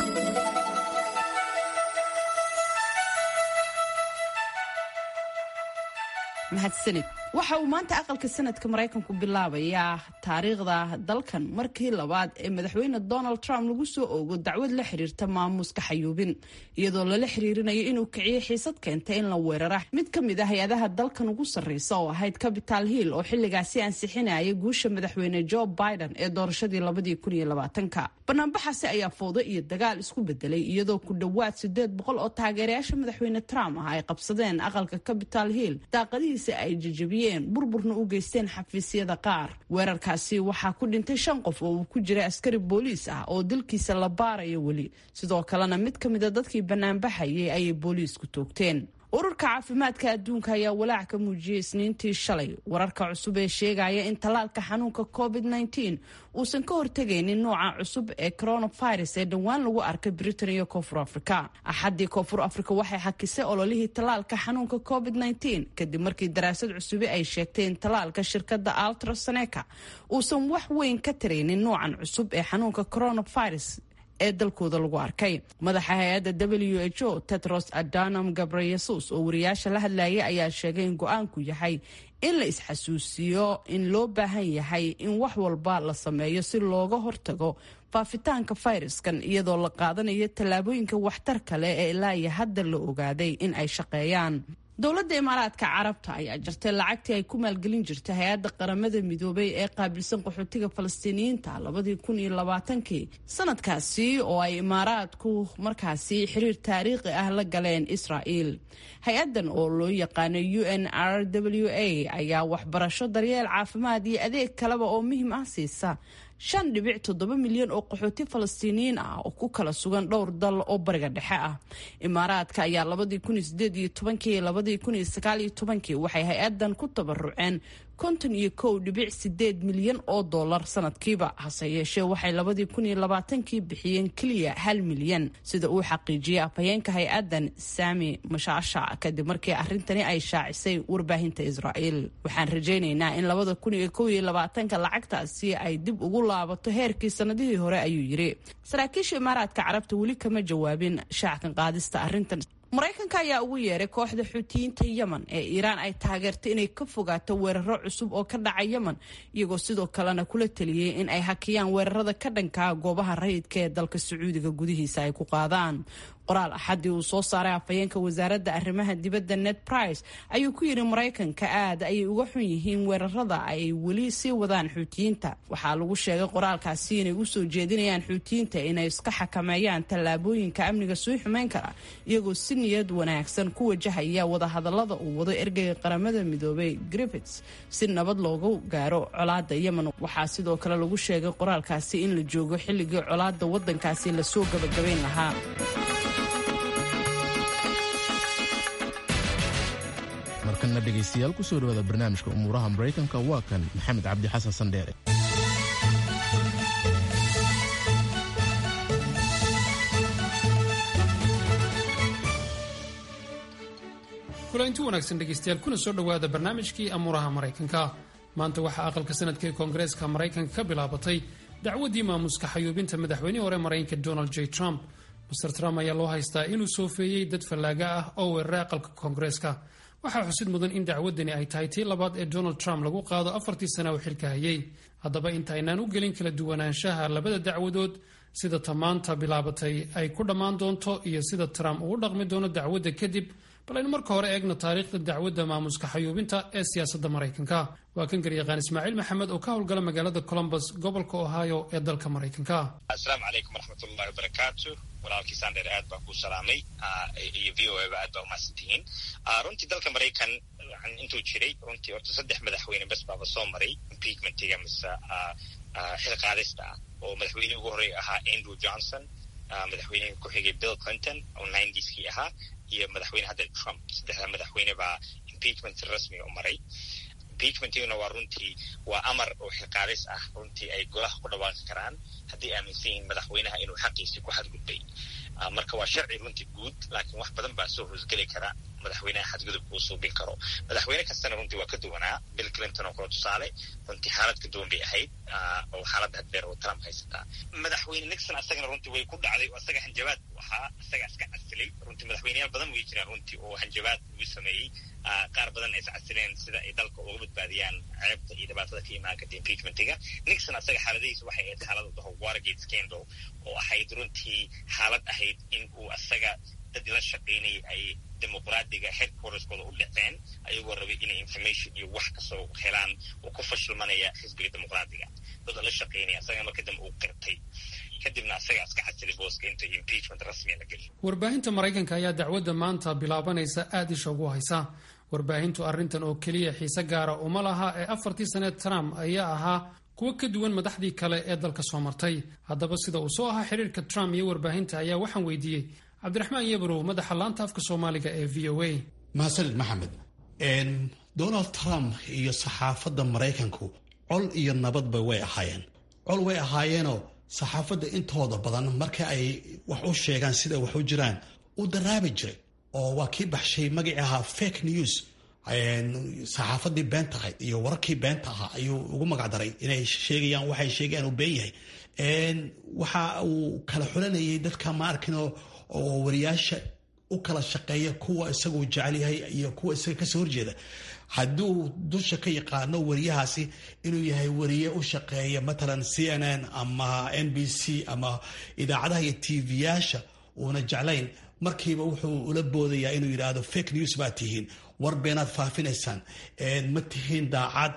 mahadsanid waxa uu maanta aqalka sanadka maraykanku bilaabayaa taariikhda dalkan markii labaad ee madaxweyne donald trump lagu soo oogo dacwad la xiriirta maamuuska xayuubin iyadoo lala xiriirinayo inuu kiciyey xiisad keentay in la weerara mid ka mid ah hay-adaha dalkan ugu sarreysa oo ahayd capital hill oo xilligaasi ansixinaya guusha madaxweyne joe biden ee doorashadii labadii kun iyo labaatanka banaanbaxaasi ayaa fowdo iyo dagaal isku bedelay iyadoo ku dhowaad sideed boqol oo taageerayaasha madaxweyne trump ah ay qabsadeen aqalka capital hill daaqadihiisa ay jajabiyeen burburna u geysteen xafiisyada qaar weerarkaasi waxaa ku dhintay shan qof oo uu ku jiray askari booliis ah oo dilkiisa la baarayo weli sidoo kalena mid ka mida dadkii banaanbaxayay ayay booliisku toogteen ururka caafimaadka adduunka ayaa walaac ka muujiyey isniintii shalay wararka cusub ee sheegaya in tallaalka xanuunka covid -19 uusan ka hortegaynin nooca cusub ee coronavirus ee dhowaan lagu arkay britain iyo koonfur africa axaddii koonfur africa waxay xakisay ololihii tallaalka xanuunka covid -19 kadib markii daraasad cusubi ay sheegtay in tallaalka shirkadda altraseneca uusan wax weyn ka taraynin noocan cusub ee xanuunka coronavirus ee dalkooda lagu arkay madaxa hay-adda w h o tetros adanam gabreyesus oo wariyaasha la hadlayay ayaa sheegay in go-aanku yahay in la isxasuusiyo in loo baahan yahay in wax walba la sameeyo si looga hortago faafitaanka fayraskan iyadoo la qaadanayo tallaabooyinka waxtarka leh ee ilaa iyo hadda la ogaaday in ay shaqeeyaan dowladda imaaraadka carabta ayaa jartay lacagtii ay ku maalgelin jirtay hay-adda qaramada midoobay ee qaabilsan qaxootiga falastiiniyiinta labadii kun iyo labaatankii sanadkaasi oo ay imaaraadku markaasi xiriir taariikhi ah la galeen israa'il hay-addan oo loo yaqaano u n r w a ayaa waxbarasho daryeel caafimaad iyo adeeg kaleba oo muhiim ah siisa shan dhibic toddoba milyan oo qaxooti falastiiniyiin ah oo ku kala sugan dhowr dal oo bariga dhexe ah imaaraadka ayaa labadii kun iyo sideed iyo tobankii labadii kun iyo sagaal iyo tobankii waxay hay-adan ku tabaruceen konton iyo kow dhibic sideed milyan oo dollar sanadkiiba hase yeeshee waxay labadii kun iyo labaatankii bixiyeen keliya hal milyan sida uu xaqiijiyey afhayeenka hay-adan sami mashaasha kadib markii arrintani ay shaacisay warbaahinta israa'iil waxaan rajaynaynaa in labada kun iyo kow iyo labaatanka lacagtaasi ay dib ugu laabato heerkii sanadihii hore ayuu yiri saraakiisha imaaraadka carabta weli kama jawaabin shaacan qaadista arrintan maraykanka ayaa ugu yeeray kooxda xuutiyiinta yemen ee iiraan ay taageertay inay ka fogaato weeraro cusub oo ka dhaca yemen iyagoo sidoo kalena kula teliyey in ay hakiyaan weerarada ka dhankaa goobaha rayidka ee dalka sacuudiga gudihiisa ay ku qaadaan qoraal axadii uu soo saaray afhayeenka wasaaradda arrimaha dibadda ned price ayuu ku yidhi maraykanka aad ayay uga xun yihiin weerarada ay weli sii wadaan xuutiyiinta waxaa lagu sheegay qoraalkaasi inay u soo jeedinayaan xuutiyiinta inay iska xakameeyaan tallaabooyinka amniga sii xumeyn kara iyagoo si niyad wanaagsan ku wajahaya wadahadalada uu wado ergeyga qaramada midoobay griffits si nabad loogu gaaro colaada yemen waxaa sidoo kale lagu sheegay qoraalkaasi in la joogo xilligii colaada wadankaasi lasoo gabagabayn lahaa markana dhegaystayaal kusoo dhawaada barnaamijka umuuraha maraykanka waa kan maxamed cabdi xasan sandheere kulanti wanaagsan dhegaystayaal kuna soo dhowaada barnaamijkii amuuraha maraykanka maanta waxaa aqalka sanadka ee koongareeska maraykanka ka bilaabatay dacwaddii maamuska xayuubinta madaxweynihii hore maraykanka donald j trump master trump ayaa loo haystaa inuu soofeeyey dad fallaaga ah oo weeraray aqalka koongareeska waxaa xusid mudan in dacwaddani ay tahay tii labaad ee donald trump lagu qaado afartii sana uu xilka hayay haddaba intaynaan u gelin kala duwanaanshaha labada dacwadood sida tamaanta bilaabatay ay ku dhammaan doonto iyo sida trump uu dhaqmi doono dacwadda kadib bal aynu marka hore eegno taariikhda dacwadda maamuska xayuubinta ee siyaasadda maraykanka waa kan garyaqaan ismaaciil maxamed oo ka howlgala magaalada colombus gobolka ohio ee dalka maraykanka asalaamu calaykum waraxmatullahi wabarakaatu walaalkii sandheer aad baan ku salaamay iyo v o eba aad baa umahadsantihiin runtii dalka maraykan intuu jiray runtii horta saddex madaxweyne bes baaba soo maray impeachmentiga mise xil qaadista ah oo madaxweynihii ugu horreeya ahaa andrew johnson madaxweynihii ku xigay bill clinton oo ninetyskii ahaa iyo madaxweyne hadda trump saddexda madaxweyne baa impeachment rasmiga u maray impeachmentiguna waa runtii waa amar oo xilqaadis ah runtii ay golaha ku dhawaaqi karaan haddii aaminsan yihiin madaxweynaha inuu xaqiisii ku xadgudbay marka waa sharci runtii guud laakiin wax badan baa soo hoosgeli kara madaxweynaha xadgudubka uu suubin karo madaxweyne kastana runtii waa ka duwanaa bill clinton oo kale tusaale runtii xaalad ka duwan bay ahayd oo xaaladda haddeer oo trump haysataa madaxweyne nixon asagana runtii way ku dhacday oo asaga hanjabaad u ahaa asaga iska casilay runtii madaxweyneyaal badan way jiraan runtii oo hanjabaad ugu sameeyey qaar badan ay iscasileen sida ay dalka uga badbaadiyaan ceebta iyo dhibaatada ka imaan karta impeachmentiga nixon asaga xaaladihiisa waxay ahayd xaalad daho watergate scandal oo ahayd runtii xaalad ahayd in uu asaga dad la shaqaynayay ay dimuqraadiga headquarterskooda u dhaceen ayagoo rabay inay information iyo wax kasoo helaan oo ku fashilmanaya xisbiga dimuqraadiga dad la shaqaynaya asaga marka dambe uu qirtay kadibna asaga iska casilay booska inta impeachment rasmiga la geliyo warbaahinta maraykanka ayaa dacwadda maanta bilaabanaysa aada isha ugu haysa warbaahintu arrintan oo keliya xiise gaara uma laha ee afartii saneed trump ayaa ahaa kuwo ka duwan madaxdii kale ee dalka soo martay haddaba sida uu soo ahaa xiriirka trump iyo warbaahinta ayaa waxaan weydiiyey cabdiraxmaan yabrow madaxa laanta afka soomaaliga ee v o a mahadsanid maxamed donald trump iyo saxaafadda maraykanku col iyo nabadba way ahaayeen col way ahaayeenoo saxaafadda intooda badan marka ay wax u sheegaan sida wax u jiraan u daraabi jiray oo waa kii baxshay magacii ahaa fake news saxaafadii beenta ahayd iyo wararkii beenta ahaa ayuu ugu magacdaray inay sheegayaan waxay sheegayaan uu been yahay waxa uu kala xulanayay dadka ma arkin oo wariyaasha u kala shaqeeya kuwa isaguu jecel yahay iyo kuwa isaga kasoo horjeeda hadduu dusha ka yaqaano wariyahaasi inuu yahay wariye u shaqeeya matalan c n n ama n b c ama idaacadaha iyo tv-yaasha uuna jeclayn markiiba wuxuu ula boodayaa inuu yidhaahdo fake news baa tihiin war beenaad faafinaysaan ma tihiin daacad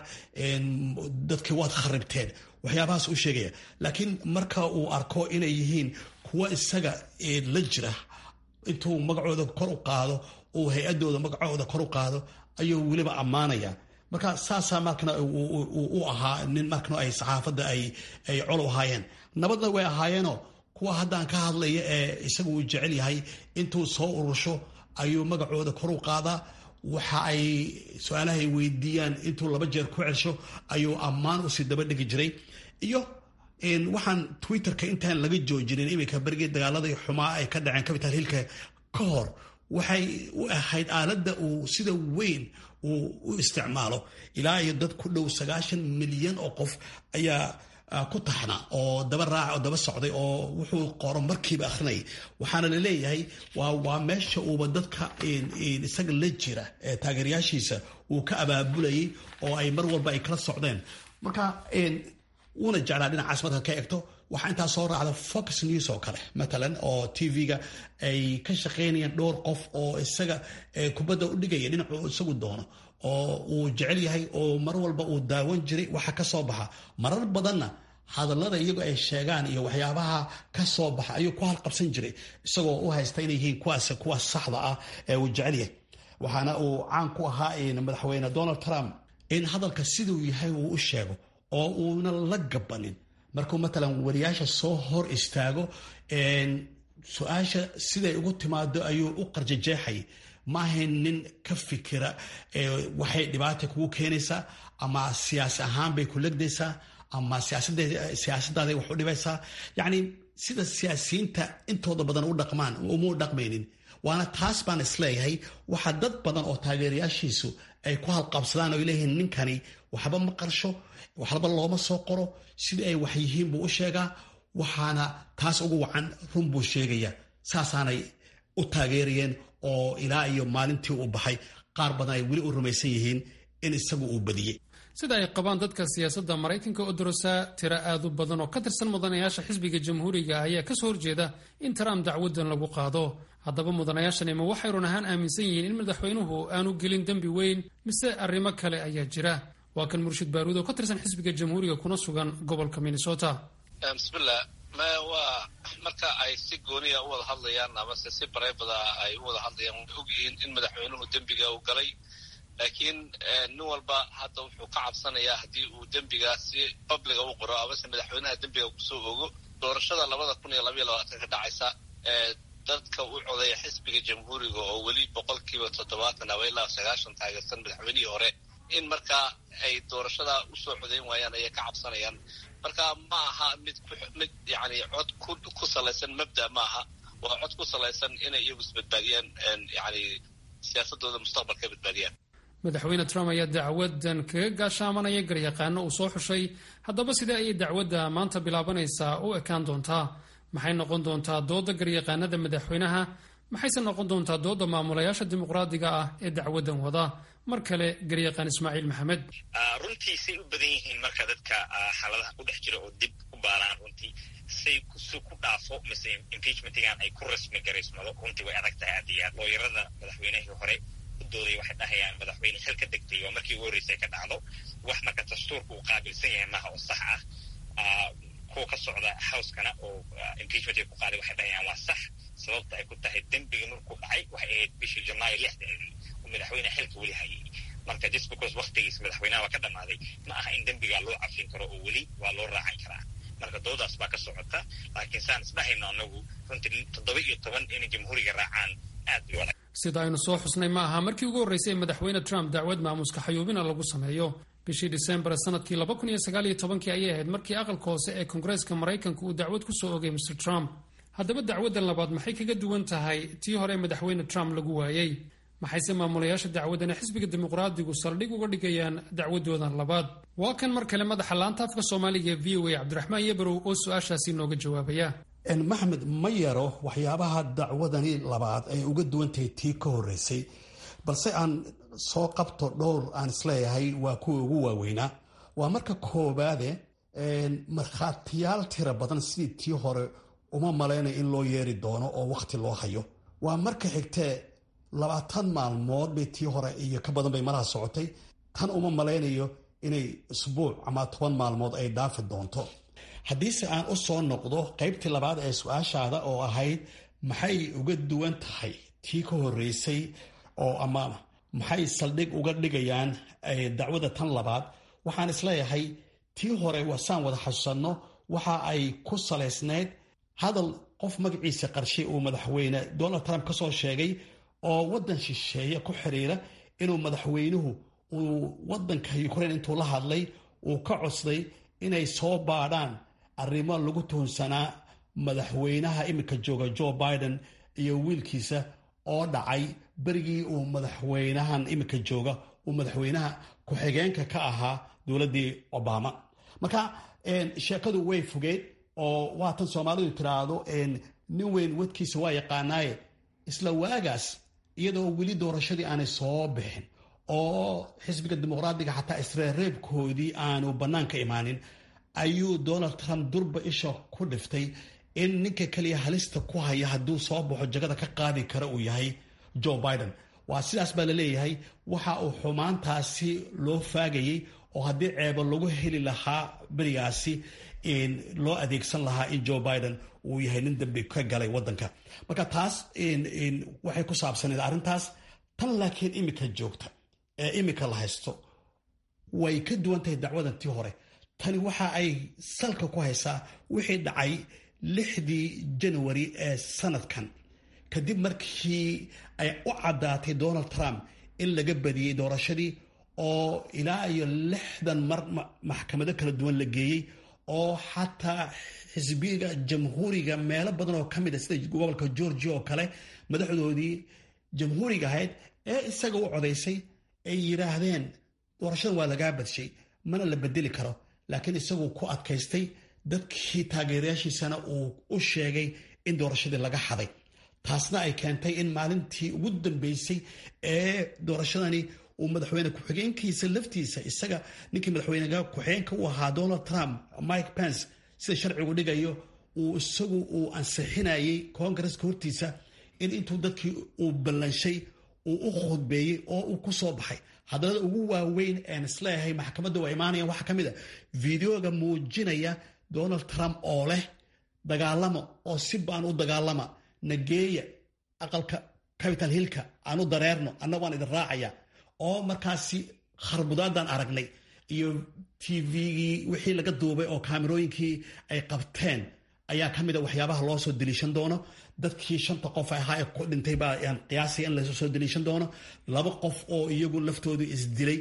dadkii waad kharibteen waxyaabahaas u sheegaya laakiin marka uu arko inay yihiin kuwa isaga la jira intuu magacooda kor u qaado uu hay-adooda magacooda kor u qaado ayuu weliba ammaanaya marka saasaa markana u ahaa nin markana ay saxaafadda ay col u ahaayeen nabadna way ahaayeenoo kuwa haddaan ka hadlaya ee isagu uu jecel yahay intuu soo urursho ayuu magacooda kor u qaadaa waxa ay su-aalaha ay weydiiyaan intuu laba jeer ku celsho ayuu ammaan usii daba dhigi jiray iyo waxaan twitterka intaan laga joojinin iminka berigii dagaaladii xumaa ay ka dhaceen capital hillka ka hor waxay u ahayd aaladda uu sida weyn uu u isticmaalo ilaa iyo dad ku dhow sagaashan milyan oo qof ayaa ku taxna oo daba raaca oo daba socday oo wuxuu qoro markiiba akhrinayay waxaana la leeyahay waa waa meesha uuba dadka isaga la jira ee taageerayaashiisa uu ka abaabulayay oo ay mar walba ay kala socdeen marka wuuna jeclaa dhinacaas marka ka egto waxaa intaa soo raacda fox news oo kale matalan oo tv-ga ay ka shaqaynayaan dhowr qof oo isaga kubadda u dhigaya dhinacuu isagu doono oo uu jecel yahay oo mar walba uu daawan jiray waxa ka soo baxa marar badanna hadallada iyagu ay sheegaan iyo waxyaabaha ka soo baxa ayuu ku halqabsan jiray isagoo u haysta inay yihiin kuwaas kuwaas saxda ah ee uu jecel yahay waxaana uu caan ku ahaa madaxweyne donald trump in hadalka siduu yahay uu u sheego oo uuna la gabanin markuu matalan wariyaasha soo hor istaago su-aasha siday ugu timaado ayuu u qarjajeexay maahayn nin ka fikira waxay dhibaata kugu keenaysaa ama siyaasi ahaan bay ku legdaysaa ama siyaasadaada wax u dhibaysaa yacni sida siyaasiyiinta intooda badan u dhaqmaan uma dhaqmaynin waana taas baan isleeyahay waxaa dad badan oo taageerayaashiisu ay ku halqabsadaan oo leeyihiin ninkani waxba ma qarsho waxba looma soo qoro sidii ay wax yihiin buu u sheegaa waxaana taas ugu wacan run buu sheegaya saasaanay u taageerayeen oo ilaa iyo maalintii uu baxay qaar badan ay weli u rumaysan yihiin in isagu uu badiyey sida ay qabaan dadka siyaasadda maraykanka oo dorosaa tiro aad u badan oo ka tirsan mudanayaasha xisbiga jamhuuriga ayaa kasoo horjeeda in trump dacwadan lagu qaado haddaba mudanayaashani ma waxay run ahaan aaminsan yihiin in madaxweynuhu aanu gelin dembi weyn mise arrimo kale ayaa jira waa kan murshid baaruud oo ka tirsan xisbiga jamhuuriga kuna sugan gobolka minnesota bismillah waa marka ay si gooniya u wada hadlayaan amase si bareebada ay u wada hadlayaan way ogyihiin in madaxweynuhu dembiga uu galay laakiin nin walba hadda wuxuu ka cabsanayaa haddii uu dembigaa si babliga u qoro amase madaxweynaha dembiga kusoo ogo doorashada labada kun iyo labaiyo labaatan ka dhacaysa dadka u codeeya xisbiga jamhuuriga oo weli boqolkiiba toddobaatan aba ilaa sagaashan taageersan madaxweynihii hore in markaa ay doorashada usoo codeyn waayaan ayay ka cabsanayaan marka ma aha mid mid yani cod ku salaysan mabda ma aha waa cod ku salaysan inay iyagu isbadbaadiyaan yani siyaasadooda mustaqbalka badbaadiyaan madaxweyne trump ayaa dacwadan kaga gaashaamanaya garyaqaano uu soo xushay haddaba sidee ayay dacwadda maanta bilaabanaysaa u ekaan doontaa maxay noqon doontaa dooda garyaqaanada madaxweynaha maxayse noqon doontaa dooda maamulayaasha dimuqraadiga ah ee dacwadan wada mar kale garyaqaan ismaaciil maxamed runtii say u badan yihiin marka dadka xaaladaha ku dhex jira oo dib u baaraan runtii say si ku dhaafo mise impeachmentigan ay ku rasmi garaysmado runtii way adag tahay aad iyo aad looyarada madaxweynihii hore u dooday waxay dhahayaan madaxweyne xil ka degtay waa markii ugu horreysay ka dhacdo wax marka dastuurka uu qaabilsan yahay maaha oo sax ah kuwa ka socda housekana oo impeachment ay ku qaaday waxay dhahayaan waa sax sababta ay ku tahay dembigii markuu dhacay waxay ahayd bishii janaayo lixdeedii uu madaxweyne xilka weli hayay marka just because waktigiis madaxweynaha waa ka dhammaaday ma aha in dembigaa loo cafin karo oo weli waa loo raacan karaa marka doodaas baa ka socota laakiin saan isdhahayno anagu runtii toddoba iyo toban inay jamhuuriga raacaan aad bay adag sida aynu soo xusnay ma aha markii ugu horreysay ee madaxweyne trump dacwad maamuska xayuubina lagu sameeyo bishii disembar sanadkii laba kun iyo sagaal iyo tobankii ayay ahayd markii aqalka hoose ee koongareeska maraykanka uu dacwad ku soo ogay mr trump haddaba dacwaddan labaad maxay kaga duwan tahay tii hore madaxweyne trump lagu waayey maxayse maamulayaasha dacwaddan ee xisbiga dimuqraadigu saldhig uga dhigayaan dacwadoodan labaad waa kan mar kale madaxa laanta afka soomaaliga ee v o a cabdiraxmaan yebarow oo su-aashaasi nooga jawaabaya maxmed ma yaro waxyaabaha dacwadani labaad ay uga duwan tahay tii ka horreysay balse aan soo qabto dhowr aan isleeyahay waa kuwa ugu waaweynaa waa marka koobaade markhaatiyaal tira badan sidii tii hore uma malaynaya in loo yeeri doono oo wakhti loo hayo waa marka xigtee labaatan maalmood bay tii hore iyo ka badan bay malaha socotay tan uma malaynayo inay isbuuc ama toban maalmood ay dhaafi doonto haddiise aan u soo noqdo qaybtii labaad ee su-aashaada oo ahayd maxay uga duwan tahay tii ka horreysay oo ama maxay saldhig uga dhigayaan dacwada tan labaad waxaan isleeyahay tii hore wasaan wada xasuusanno waxa ay ku salaysnayd hadal qof magaciisa qarshay uu madaxweyne donald trump ka soo sheegay oo waddan shisheeye ku xiriira inuu madaxweynuhu uu wadanka ukraine intuu la hadlay uu ka codsaday inay soo baadhaan arrimo lagu tuhunsanaa madaxweynaha iminka jooga joe biden iyo wiilkiisa oo dhacay berigii uu madaxweynahan iminka jooga uu madaxweynaha ku-xigeenka ka ahaa dowladdii obama marka sheekadu way fogeed oo waatan soomaalidu tiraahdo nin weyn wadkiisa waa yaqaanaaye isla waagaas iyadoo weli doorashadii aanay soo bixin oo xisbiga dimuqraadiga xataa isreereebkoodii aanu bannaanka imaanin ayuu donald trump durba isha ku dhiftay in ninka keliya halista ku haya hadduu soo baxo jagada ka qaadi kara uu yahay joe biden waa sidaas baa la leeyahay waxa uu xumaantaasi loo faagayey oo haddii ceebo lagu heli lahaa berigaasi loo adeegsan lahaa in joe biden uu yahay nin dambi ka galay wadanka marka taas waxay ku saabsaneed arrintaas tan laakiin imika joogta ee imika la haysto way ka duwan tahay dacwadan tii hore tani waxa ay salka ku haysaa wixii dhacay lixdii janwari ee sanadkan kadib markii ay u caddaatay donald trump in laga badiyey doorashadii oo ilaa iyo lixdan mar maxkamado kala duwan la geeyey oo xataa xisbiga jamhuuriga meelo badan oo ka mid a sida gobolka georgia oo kale madaxdoodii jamhuuriga ahayd ee isaga u codaysay ay yidhaahdeen doorashadan waa lagaa badshay mana la bedeli karo laakiin isagu ku adkaystay dadkii taageerayaashiisana uu u sheegay in doorashadii laga xaday taasna ay keentay in maalintii ugu dambeysay ee doorashadani uu madaxweyne ku-xigeenkiisa laftiisa isaga ninkii madaxweyne ku-xigeenka u ahaa donald trump mike pence sida sharcigu dhigayo uu isagu uu ansixinayay koongareska hortiisa in intuu dadkii uu ballanshay uu u khudbeeyey oo uu ku soo baxay hadalada ugu waaweyn een isleeyahay maxkamadda waa imaanayaan waxaa ka mid a videoga muujinaya donald trump oo leh dagaalama oo si baan u dagaalama nageeya aqalka capital hillka aan u dareerno anna waan idin raacaya oo markaasi kharbudaadan aragnay iyo tvgii wixii laga duubay oo kaamirooyinkii ay qabteen ayaa ka mid a waxyaabaha loo soo deliishan doono dadkii shanta qof ahaa ee ku dhintay baa aan qiyaasaya in lasoo deliishan doono laba qof oo iyagu laftoodu isdilay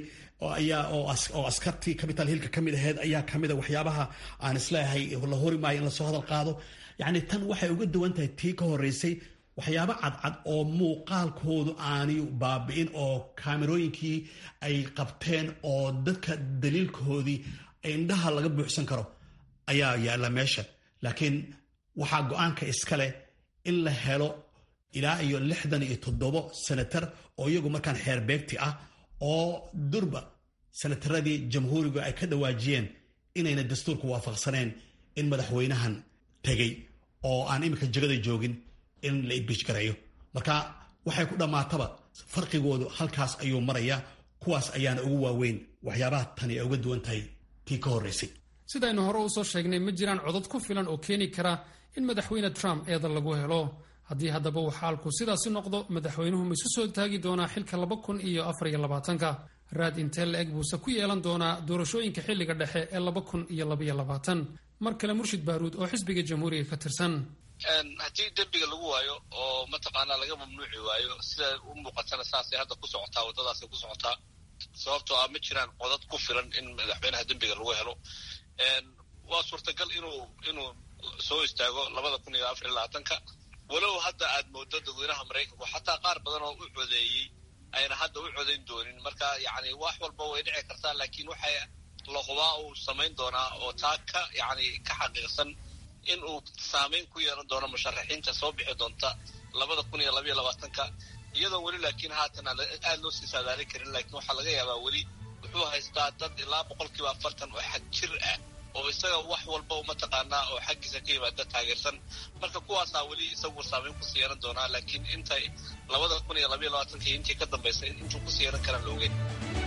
oo askartii capital hillka ka mid aheyd ayaa ka mid a waxyaabaha aan isleeyahay la hori maayo in lasoo hadal qaado yacni tan waxay uga duwan tahay tii ka horeysay waxyaabo cadcad oo muuqaalkoodu aanay baabi'in oo kaamirooyinkii ay qabteen oo dadka daliilkoodii indhaha laga buuxsan karo ayaa yaalla meesha laakiin waxaa go-aanka iska leh in la helo ilaa iyo lixdan iyo toddobo senatar oo iyagu markaan xeer beegti ah oo durba senataradii jamhuurigu ay ka dhawaajiyeen inayna dastuurku waafaqsaneen in madaxweynahan tegey oo aan iminka jegada joogin in la ibijgareeyo marka waxay ku dhammaataba farqigoodu halkaas ayuu maraya kuwaas ayaana ugu waaweyn waxyaabaha tani ay uga duwan tahay tii ka horreysay sidaynu hore u soo sheegnay ma jiraan codad ku filan oo keeni kara in madaxweyne trump eeda lagu helo haddii haddaba uu xaalku sidaasi noqdo madaxweynuhu ma isu soo taagi doonaa xilka laba kun iyo afar iyo labaatanka raad intee la eg buuse ku yeelan doonaa doorashooyinka xilliga dhexe ee laba kun iyo labaiyo labaatan mar kale murshid baaruud oo xisbiga jamhuuriga ka tirsan haddii dembiga lagu waayo oo mataqaanaa laga mamnuuci waayo sida u muuqatana saasay hadda ku socotaa waddadaasay ku socotaa sababtoo ah ma jiraan codad ku filan in madaxweynaha dembiga lagu helo waa suurtagal inuu inuu soo istaago labada kun iyo afar iyo labaatanka walow hadda aad moodo dadweynaha maraykanku xataa qaar badan oo u codeeyey ayna hadda u codayn doonin marka yacni wax walba way dhici kartaa laakiin waxay lahubaa uu samayn doonaa oo taa ka yacni ka xaqiiqsan in uu saameyn ku yeelan doono musharaxiinta soo bixi doonta labada kun iyo labaiyo labaatanka iyadoo weli laakiin haatan aad loo sii saadaalin karin laakiin waxaa laga yaabaa weli wuxuu haystaa dad ilaa boqolkiiba afartan oo xag jir ah oo isaga wax walba mataqaanaa oo xaggiisa ka yimaada taageersan marka kuwaasaa weli isagu saameyn kusii yeelan doonaa laakiin intay labada kun iyo labaiyo labaatanka iyo intii ka dambaysa intuu kusii yeelan karaan la ogeyn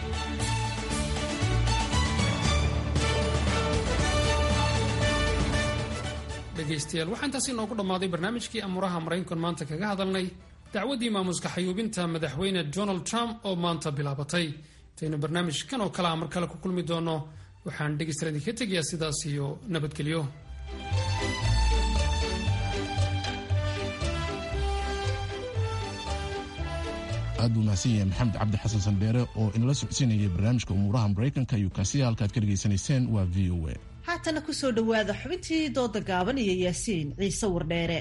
dhegaystayaal waxaa intaasi inoogu dhammaaday barnaamijkii amuuraha maraykankan maanta kaga hadalnay dacwaddii maamuska xayuubinta madaxweyne donald trump oo maanta bilaabatay intaynu barnaamijkan oo kale a mar kale ku kulmi doono waxaan dhegaystayaal idinka tegayaa sidaas iyo nabadgelyo aad buu mahadsan yahay maxamed cabdi xasan sandheere oo inala socodsiinayay barnaamijka umuuraha maraykanka iyo kaasiya halkaad ka dhegaysanayseen waa v o a haatana ku soo dhowaada xubintii dooda gaaban iyo yaasiin ciise wardheere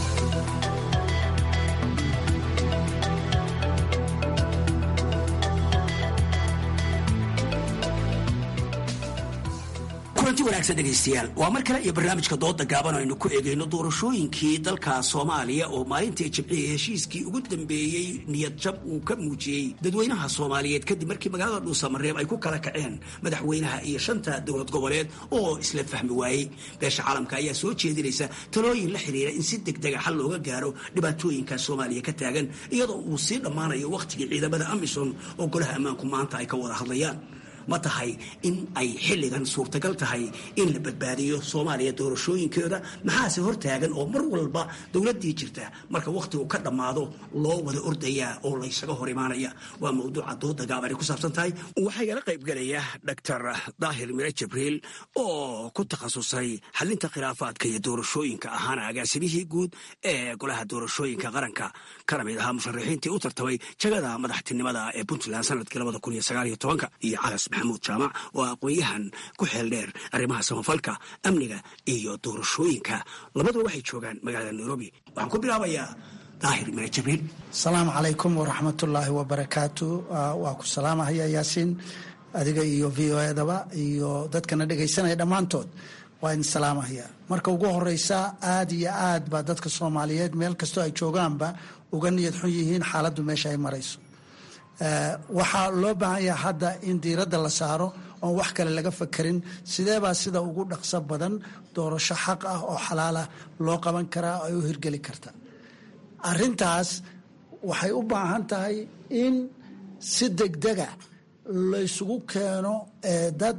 kulanti wanaagsan dhegaystayaal waa mar kale iyo barnaamijka dooda gaaban aynu ku eegayno doorashooyinkii dalka soomaaliya oo maalintii jimcihii heshiiskii ugu dambeeyey niyad jab uu ka muujiyey dadweynaha soomaaliyeed kadib markii magaalada dhuusamareeb ay ku kala kaceen madaxweynaha iyo shanta dowlad goboleed oo isla fahmi waayey beesha caalamka ayaa soo jeedinaysa talooyin la xiriira in si degdega xal looga gaaro dhibaatooyinka soomaaliya ka taagan iyadoo uu sii dhammaanayo wakhtigii ciidamada amisom oo golaha ammaanku maanta ay ka wada hadlayaan ma tahay in ay xilligan suurtagal tahay in la badbaadiyo soomaaliya doorashooyinkeeda maxaase hortaagan oo mar walba dowladdii jirta marka wakhtigu ka dhammaado loo wada ordayaa oo laysaga hor imaanaya waa mawduuca dooda gaaban ay ku saabsan tahay waxaa igala qaybgelaya doctor daahir mire jibriil oo ku takhasusay xalinta khilaafaadka iyo doorashooyinka ahaana agaasimihii guud ee golaha doorashooyinka qaranka kana mid ahaa musharaxiintii u tartamay jagada madaxtinimada ee puntland sanadkii labada kun iyo sagaal iyo tobanka iyo calas maxamuud jaamac oo aqoon-yahan ku xeel dheer arrimaha samafalka amniga iyo doorashooyinka labaduba waxay joogaan magaalada nairobi waxaan ku bilaabayaa daahir mire jibriil asalaamu calaykum waraxmatullaahi wabarakaatu waa ku salaamahaya yaasiin adiga iyo v o edaba iyo dadkana dhegaysanaya dhammaantood waa idin salaamahaya marka ugu horeysa aad iyo aad baa dadka soomaaliyeed meel kastoo ay joogaanba uga niyad xun yihiin xaaladdu meesha ay marayso waxaa loo baahan yaha hadda in diiradda la saaro oon wax kale laga fakerin sideebaa sida ugu dhaqso badan doorasho xaq ah oo xalaalah loo qaban karaa ay u hirgeli karta arintaas waxay u baahan tahay in si degdega laysugu keeno dad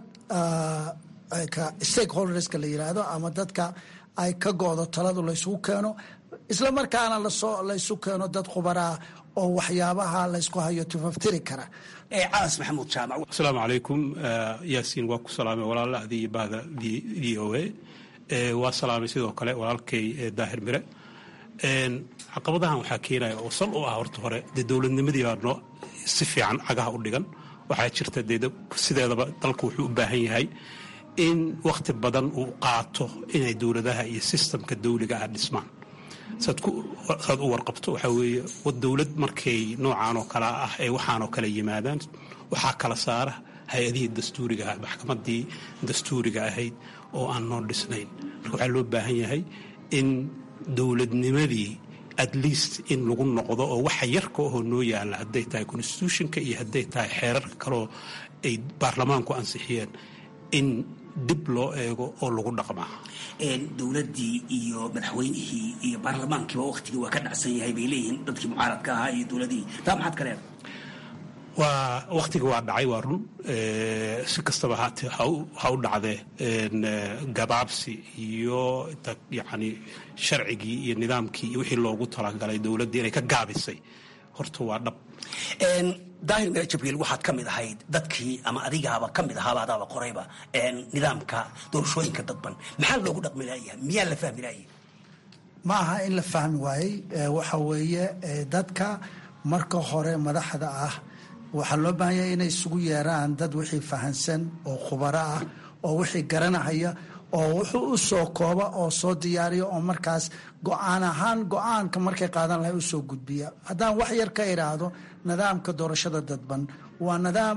stakeholderska la yiraahdo ama dadka ay ka go-do taladu laysugu keeno isla markaana lasoo laysu keeno dad khubaraa oo waxyaabaha laysku hayo tifaftiri kara calas maxamuud jaamac asalaamu calaykum yaasiin waa ku salaamay walaalahadii iyo bahda v o a waa salaamay sidoo kale walaalkay daahir mire caqabadahan waxaa keenaya oo sal u ah horta hore dee dowladnimadii baa noo si fiican cagaha u dhigan waxaa jirta dee sideedaba dalku wuxuu u baahan yahay in wakhti badan uu qaato inay dowladaha iyo sistamka dawliga ah dhismaan saad u warqabto waxaa weeye dowlad markay noocaan oo kale ah ee waxaan oo kale yimaadaan waxaa kala saara hay-adihii dastuuriga ah maxkamadii dastuuriga ahayd oo aan noo dhisnayn marka waxaa loo baahan yahay in dowladnimadii at least in lagu noqdo oo waxa yarka ahoo noo yaalla hadday tahay constitutionka iyo hadday tahay xeerarka kaleoo ay baarlamaanku ansixiyeen in dib loo eego oo lagu dhaqmaa dowladdii iyo madaxweynihii iyo baarlamaankiiba waktigii waa ka dhacsan yahay bay leeyihiin dadkii mucaaradka ahaa iyo dowladihii taa maxaad ka leedahay waa wakhtiga waa dhacay waa run si kastaba haate ha u dhacdee gabaabsi iyo yani sharcigii iyo nidaamkii iyo wixii loogu talagalay dowladdii inay ka gaabisay horta waa dhab daahir mire jibriil waxaad ka mid ahayd dadkii ama adigaaba ka mid ahaaba adaaba qorayba nidaamka doorashooyinka dadban maxaa loogu dhaqmi laayahay miyaa la fahmi laayay ma aha in la fahmi waayey waxa weeye dadka marka hore madaxda ah waxaa loo baahan yahay inay isugu yeeraan dad wixii fahansan oo khubaro ah oo wixii garanahaya oo wuxuu u soo kooba oo soo diyaariya oo markaas go-aan ahaan go-aanka markay qaadan lahay usoo gudbiya haddaan wax yar ka idhaahdo nidaamka doorashada dadban waa nidaam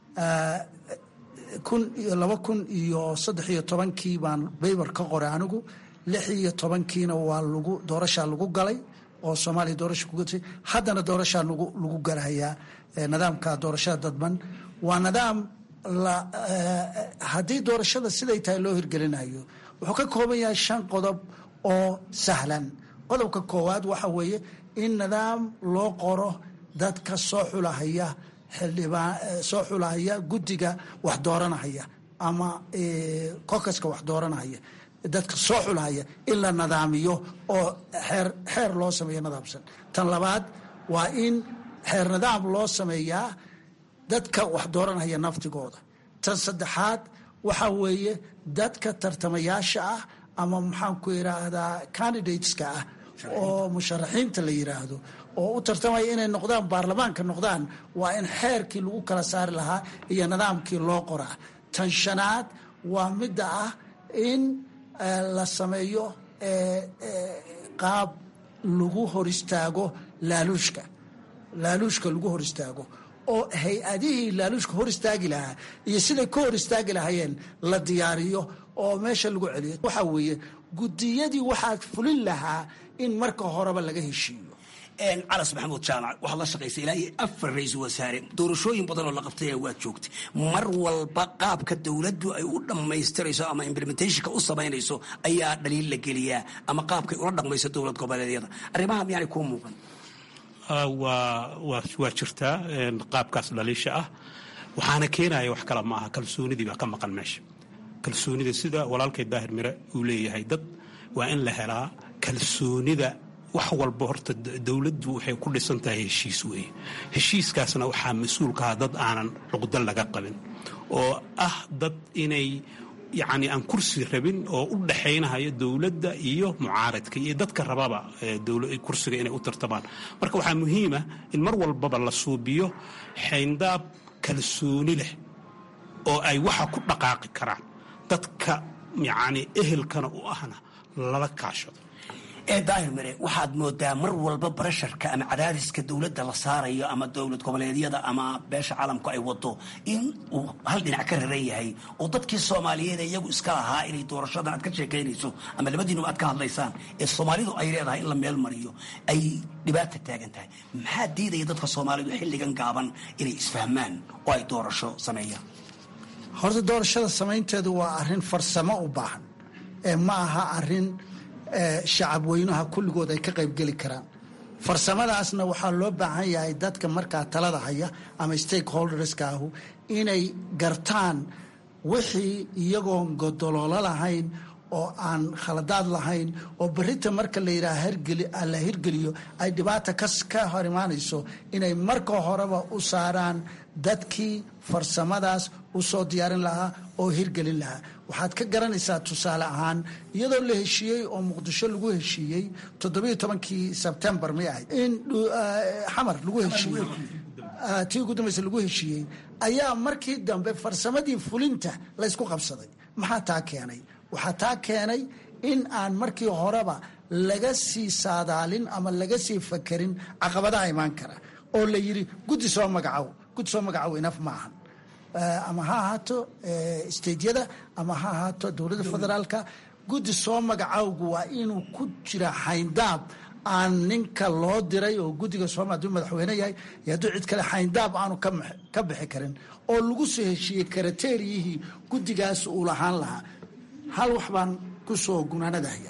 kun iyo laba kun iyo saddex iyo tobankii baan baybar ka qoray anigu lix iyo tobankiina waa lagu doorashaa lagu galay oo soomaaliya doorasha kugatay haddana doorashaa lagu lagu galahayaa nidaamka doorashada dadban waa nidaam haddii doorashada siday tahay loo hirgelinayo wuxuu ka kooban yahay shan qodob oo sahlan qodobka koowaad waxa weeye in nidaam loo qoro dadka soo xulahaya xildhibaan soo xulahaya guddiga wax dooranahaya ama kokaska wax dooranahaya dadka soo xulahaya in la nidaamiyo oo xeer xeer loo sameeyo nidaamsan tan labaad waa in xeer nidaam loo sameeyaa dadka wax dooranhaya naftigooda tan saddexaad waxa weeye dadka tartamayaasha ah ama maxaan ku yidhaahdaa candidateska ah oo musharaxiinta la yiraahdo oo u tartamaya inay noqdaan baarlamaanka noqdaan waa in xeerkii lagu kala saari lahaa iyo nidaamkii loo qoraa tan shanaad waa midda ah in la sameeyo qaab lagu hor istaago laaluushka laaluushka lagu hor istaago oo hay-adihii laaluushka hor istaagi lahaa iyo siday ka hor istaagi lahaayeen la diyaariyo oo meesha lagu celiyo waxaa weeye gudiyadii waxaad fulin lahaa in marka horeba laga heshiiyo calas maxamuud jaamac waxaad la shaqaysay ilaa iyo afar ra-iisul wasaare doorashooyin badan oo la qabtay waad joogtay mar walba qaabka dowladdu ay u dhammaystirayso ama implementationka u samaynayso ayaa dhaliil la geliyaa ama qaabkay ula dhaqmayso dowlad goboleedyada arrimaha miyaanay kuu muuqan waa jirtaa qaabkaas dhaliisha ah waxaana keenaya wax kale maaha kalsoonidii baa ka maqan meesha kalsoonida sida walaalkay daahir mire uu leeyahay dad waa in la helaa kalsoonida wax walba horta dowladdu waxay ku dhisan tahay heshiis weeye heshiiskaasna waxaa mas-uulkaha dad aanan cuqdo laga qabin oo ah dad inay yacni aan kursi rabin oo u dhaxaynahayo dowladda iyo mucaaradka iyo dadka rababa kursiga inay u tartamaan marka waxaa muhiima in mar walbaba la suubiyo xayndaab kalsooni leh oo ay waxa ku dhaqaaqi karaan dadka yacni ehelkana u ahna lala kaashado ee daahir mire waxaad moodaa mar walba barasharka ama cadaadiska dowladda la saarayo ama dowlad goboleedyada ama beesha caalamku ay wado in uu hal dhinac ka raran yahay oo dadkii soomaaliyeed iyagu iska lahaa inay doorashadan aad ka sheekaynayso ama labadiinuba aad ka hadlaysaan ee soomaalidu ay leedahay in la meel mariyo ay dhibaata taagan tahay maxaa diidaya dadka soomaalidu xilligan gaaban inay isfahmaan oo ay doorasho sameeyaan horta doorashada samaynteedu waa arrin farsamo u baahan ee ma aha arrin shacab weynaha kulligood ay ka qaybgeli karaan farsamadaasna waxaa loo baahan yahay dadka markaa talada haya ama stakeholderska ahu inay gartaan wixii iyagoon godoloolo lahayn oo aan khaladaad lahayn oo berita marka la yidhaha la hirgeliyo ay dhibaata ka hor imaanayso inay marka horeba u saaraan dadkii farsamadaas u soo diyaarin lahaa oo hirgelin lahaa waxaad ka garanaysaa tusaale ahaan iyadoo la heshiiyey oo muqdisho lagu heshiiyey toddobiyo tobankii sebtembar may ahayd in xamar lagu heshiiyey tii ugu dambaysa lagu heshiiyey ayaa markii dambe farsamadii fulinta laysku qabsaday maxaa taa keenay waxaa taa keenay in aan markii horeba laga sii saadaalin ama laga sii fakerin caqabadaha imaan kara oo la yidhi guddi soo magacow guddi soo magacow inaf ma ahan ama ha ahaato steydyada ama ha ahaato dowladda federaalka guddi soo magacowgu waa inuu ku jira xayndaab aan ninka loo diray oo guddiga sooma haduu madaxweyne yahay iyo hadduu cid kale xayndaab aanu ka bixi karin oo lagu soo heshiiyey karateeriyihii guddigaas uu lahaan lahaa hal wax baan ku soo gunaanadahaya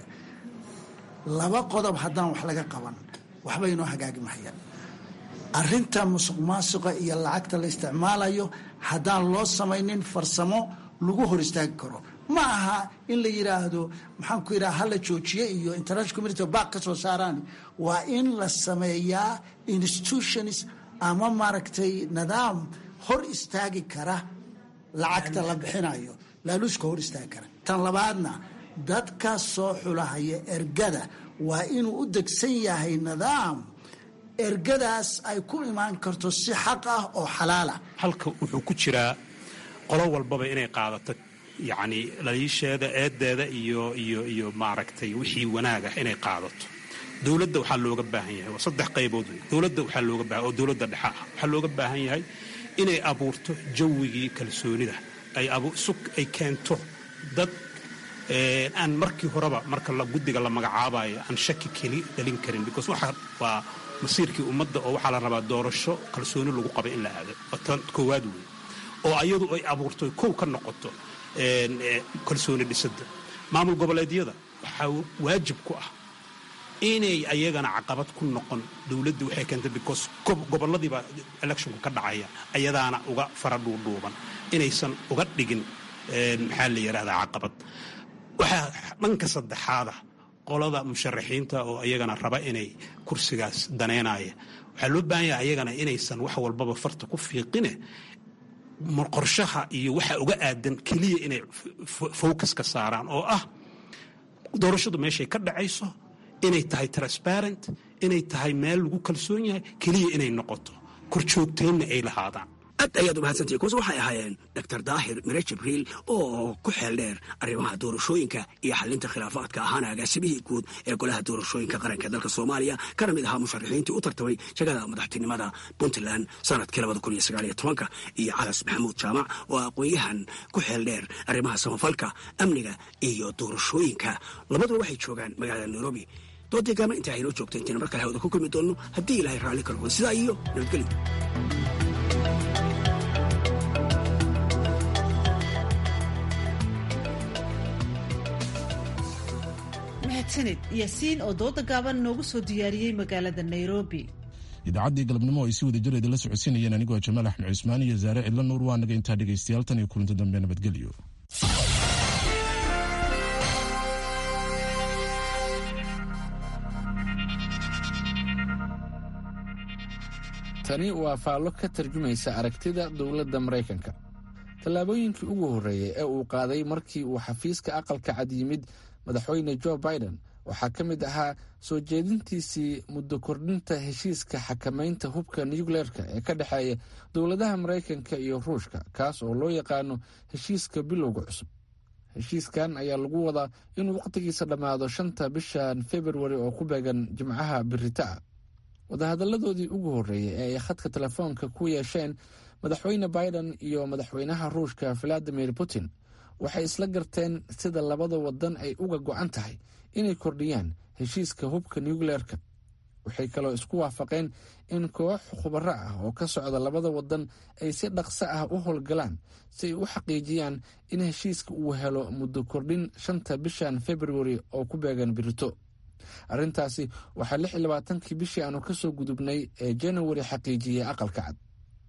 laba qodob haddaan wax laga qaban waxba inoo hagaagi mahayaan arrinta musuq maasuqa iyo lacagta la isticmaalayo haddaan loo samaynin farsamo lagu hor istaagi karo ma aha in la yidhaahdo maxaan ku yidhaha hala joojiye iyo international community back ka soo saaraan waa in la sameeyaa institutions ama maaragtay nidaam hor istaagi kara lacagta la bixinayo laaluushka hor istaagi kara tan labaadna dadka soo xulahaya ergada waa inuu u degsan yahay nidaam ergadaas ay ku imaan karto si xaq ah oo xalaala halka wuxuu ku jiraa qolo walbaba inay qaadato yacni laliisheeda eedeeda iyo iyo iyo maaragtay wixii wanaagah inay qaadato dowladda waxaa looga baahan yahay waa saddex qaybood wey dowladda waxaa looga baahan oo dowladda dhexe ah waxaa looga baahan yahay inay abuurto jawigii kalsoonida ay sug ay keento dad aan markii horeba marka guddiga la magacaabayo aan shaki keli dhalin karin because waxa waa masiirkii ummadda oo waxaa la rabaa doorasho kalsooni lagu qaba in la aado waa tan koowaad wey oo ayadu ay abuurto kow ka noqoto kalsooni dhisadda maamul goboleedyada waxaa waajib ku ah inay ayagana caqabad ku noqon dowladda waxay keentay because goboladiibaa electionku ka dhacaya ayadaana uga fara dhuudhuuban inaysan uga dhigin maxaa la yidhahdaa caqabad waxaa dhanka saddexaada qolada musharaxiinta oo ayagana raba inay kursigaas daneynaya waxaa loo baahan yahay ayagana inaysan wax walbaba farta ku fiiqine qorshaha iyo waxa uga aadan keliya inay focus ka saaraan oo ah doorashadu meeshay ka dhacayso inay tahay transparent inay tahay meel lagu kalsoon yahay keliya inay noqoto korjoogteynna ay lahaadaan aad ayaad umahadsantihi kuwaas waxay ahaayeen doctor daahir mire jibriil oo ku xeel dheer arrimaha doorashooyinka iyo xalinta khilaafaadka ahaana agaasimihii guud ee golaha doorashooyinka qaranka dalka soomaaliya kana mid ahaa musharaxiintii u tartamay jagada madaxtinimada puntland sanadkii iyo calas maxamuud jaamac oo aqoon-yahan ku xeel dheer arrimaha samafalka amniga iyo doorashooyinka labaduba waxay joogaan magaalada nairobi doodii gaama intaa haynoo joogta intayna mar kale hawada ku kulmi doonno haddii ilaahay raalli ka noqdo sidaa iyo nabadgelyo mahadsanid yaasiin oo dooda gaaban noogu soo diyaariyey magaalada nairobi idaacaddii galabnimo ay si wada jir idinla socodsiinayeen anigoo jamaal axmed cusmaan iyo zaare cidlo nuur waa naga intaa dhegaystayaal tan iyo kulanti dambe nabadgelyo tani waa faallo ka tarjumaysa aragtida dowladda maraykanka tallaabooyinkii ugu horreeyey ee uu qaaday markii uu xafiiska aqalka cad yimid madaxweyne jo biden waxaa ka mid ahaa soo jeedintiisii muddo kordhinta heshiiska xakamaynta hubka nucleerka ee ka dhexeeya dowladaha maraykanka iyo ruushka kaas oo loo yaqaano heshiiska bilowga cusub heshiiskan ayaa lagu wadaa inuu wakhtigiisa dhammaado shanta bishan februari oo ku beegan jimcaha biritaa wadahadalladoodii ugu horreeyey ee ay khadka telefoonka ku yeesheen madaxweyne biden iyo madaxweynaha ruushka valadimir putin waxay isla garteen sida labada wadan ay uga go-an tahay inay kordhiyaan heshiiska hubka nucleerka waxay kaloo isku waafaqeen in koox khubaro ah oo ka socda labada wadan ay si dhaqso ah u howlgalaan si ay u xaqiijiyaan in heshiiska uu helo muddo kordhin shanta bishan februari oo ku beegan birito arrintaasi waxaa lix iyo labaatankii bishii aanu kasoo gudubnay ee januari xaqiijiyey aqalka cad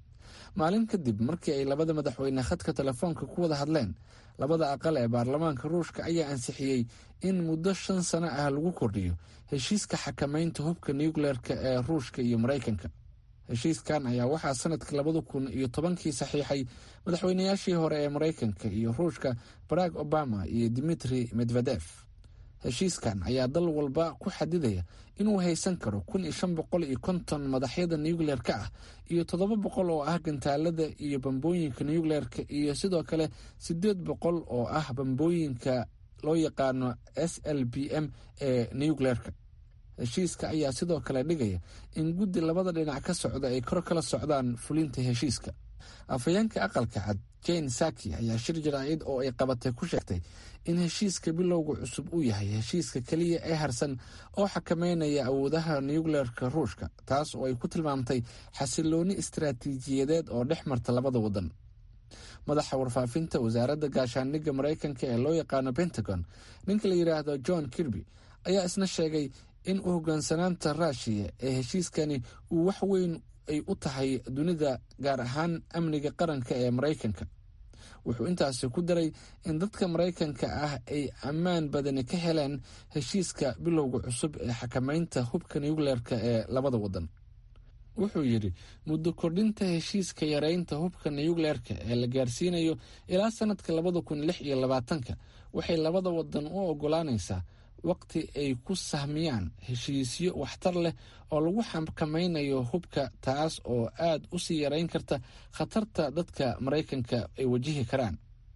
maalin kadib markii ay labada madaxweyne khadka telefoonka ku wada hadleen labada aqal ee baarlamaanka ruushka ayaa ansixiyey in muddo shan sano ah lagu kordhiyo heshiiska xakamaynta hubka nucleerka ee ruushka iyo maraykanka heshiiskan ayaa waxaa sanadkii labada kun iyo tobankii saxiixay madaxweynayaashii hore ee maraykanka iyo ruushka barack obama iyo dimitri medvedef heshiiskan ayaa dal walba ku xadidaya inuu haysan karo kun iyo shan boqol iyo konton madaxyada nucleer-ka ah iyo toddoba boqol oo ah gantaalada iyo bambooyinka nucleer-ka iyo sidoo kale siddeed boqol oo ah bambooyinka loo yaqaano s l b m ee nucleer-ka heshiiska ayaa sidoo kale dhigaya in guddi labada dhinac ka socda ay kor kala socdaan fulinta heshiiska afhayeenka aqalka cad jane saki ayaa shir jaraa'id oo ay qabatay ku sheegtay in heshiiska bilowga cusub uu yahay heshiiska keliya ee harsan oo xakameynaya awoodaha nucleerka ruushka taas oo ay ku tilmaamtay xasilooni istaraatiijiyadeed oo dhex marta labada wadan madaxa warfaafinta wasaaradda gaashaandhigga maraykanka ee loo yaqaano pentagon ninka la yidhaahdo john kirby ayaa isna sheegay in u hoggaansanaanta ruushiya ee heshiiskani uu wax weyn ay u tahay dunida gaar ahaan amniga qaranka ee maraykanka wuxuu intaasi ku daray in dadka maraykanka ah ay ammaan badani ka heleen heshiiska bilowga cusub ee xakamaynta hubka nucleerka ee labada wadan wuxuu yidhi muddo kordhinta heshiiska yareynta hubka nucleerka ee la gaarsiinayo ilaa sanadka labada kun lix iyo labaatanka waxay labada wadan u ogolaanaysaa waqti ay ku sahmiyaan heshiisyo waxtar leh oo lagu xakamaynayo hubka taas oo aad u sii yareyn karta khatarta dadka maraykanka ay wajihi karaan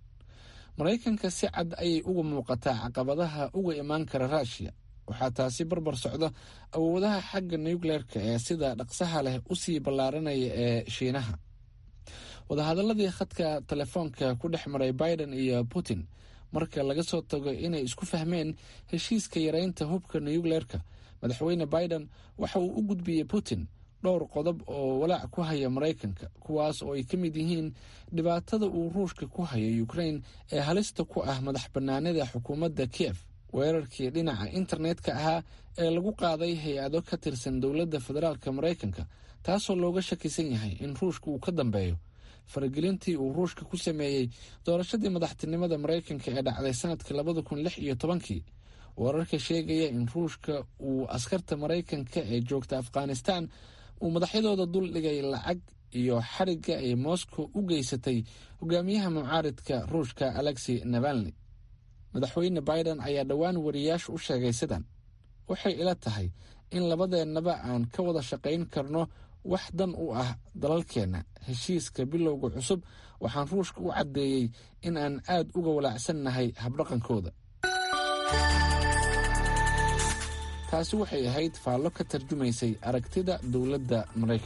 maraykanka si cad ayay uga muuqataa caqabadaha uga imaan kara ruushiya waxaa taasi barbar socda awoodaha xagga nucleerka ee sida dhaqsaha leh usii ballaaranaya ee shiinaha wadahadaladii khadka telefoonka ku dhex maray biden iyo putin marka laga soo tago inay isku fahmeen heshiiska yareynta hubka nucleerka madaxweyne biden waxa uu u gudbiyey putin dhowr qodob oo walaac ku haya maraykanka kuwaas oo ay ka mid yihiin dhibaatada uu ruushka ku hayo ukrain ee halista ku ah madax bannaanida xukuumadda kiev weerarkii dhinaca internetka ahaa ee lagu qaaday hay-ado ka tirsan dowladda federaalk maraykanka taasoo looga shakisan yahay in ruushka uu ka dambeeyo faragelintii uu ruushka ku sameeyey doorashadii madaxtinimada maraykanka ee dhacday sanadkii labada kun lix iyo tobankii wararka sheegaya in ruushka uu askarta maraykanka ee joogta afghanistan uu madaxyadooda dul dhigay lacag iyo xarigga ay moscow u geysatay hogaamiyaha mucaaridka ruushka alexi navalni madaxweyne biden ayaa dhowaan wariyaasha u sheegay sidan waxay ila tahay in labadeennaba aan ka wada shaqayn karno wax dan u ah dalalkeenna heshiiska bilowga cusub waxaan ruushka u caddeeyey in aan aad uga walaacsannahay habdhaqankooda taasi waxay ahayd faallo ka tarjumaysay aragtida dowladda maraykanka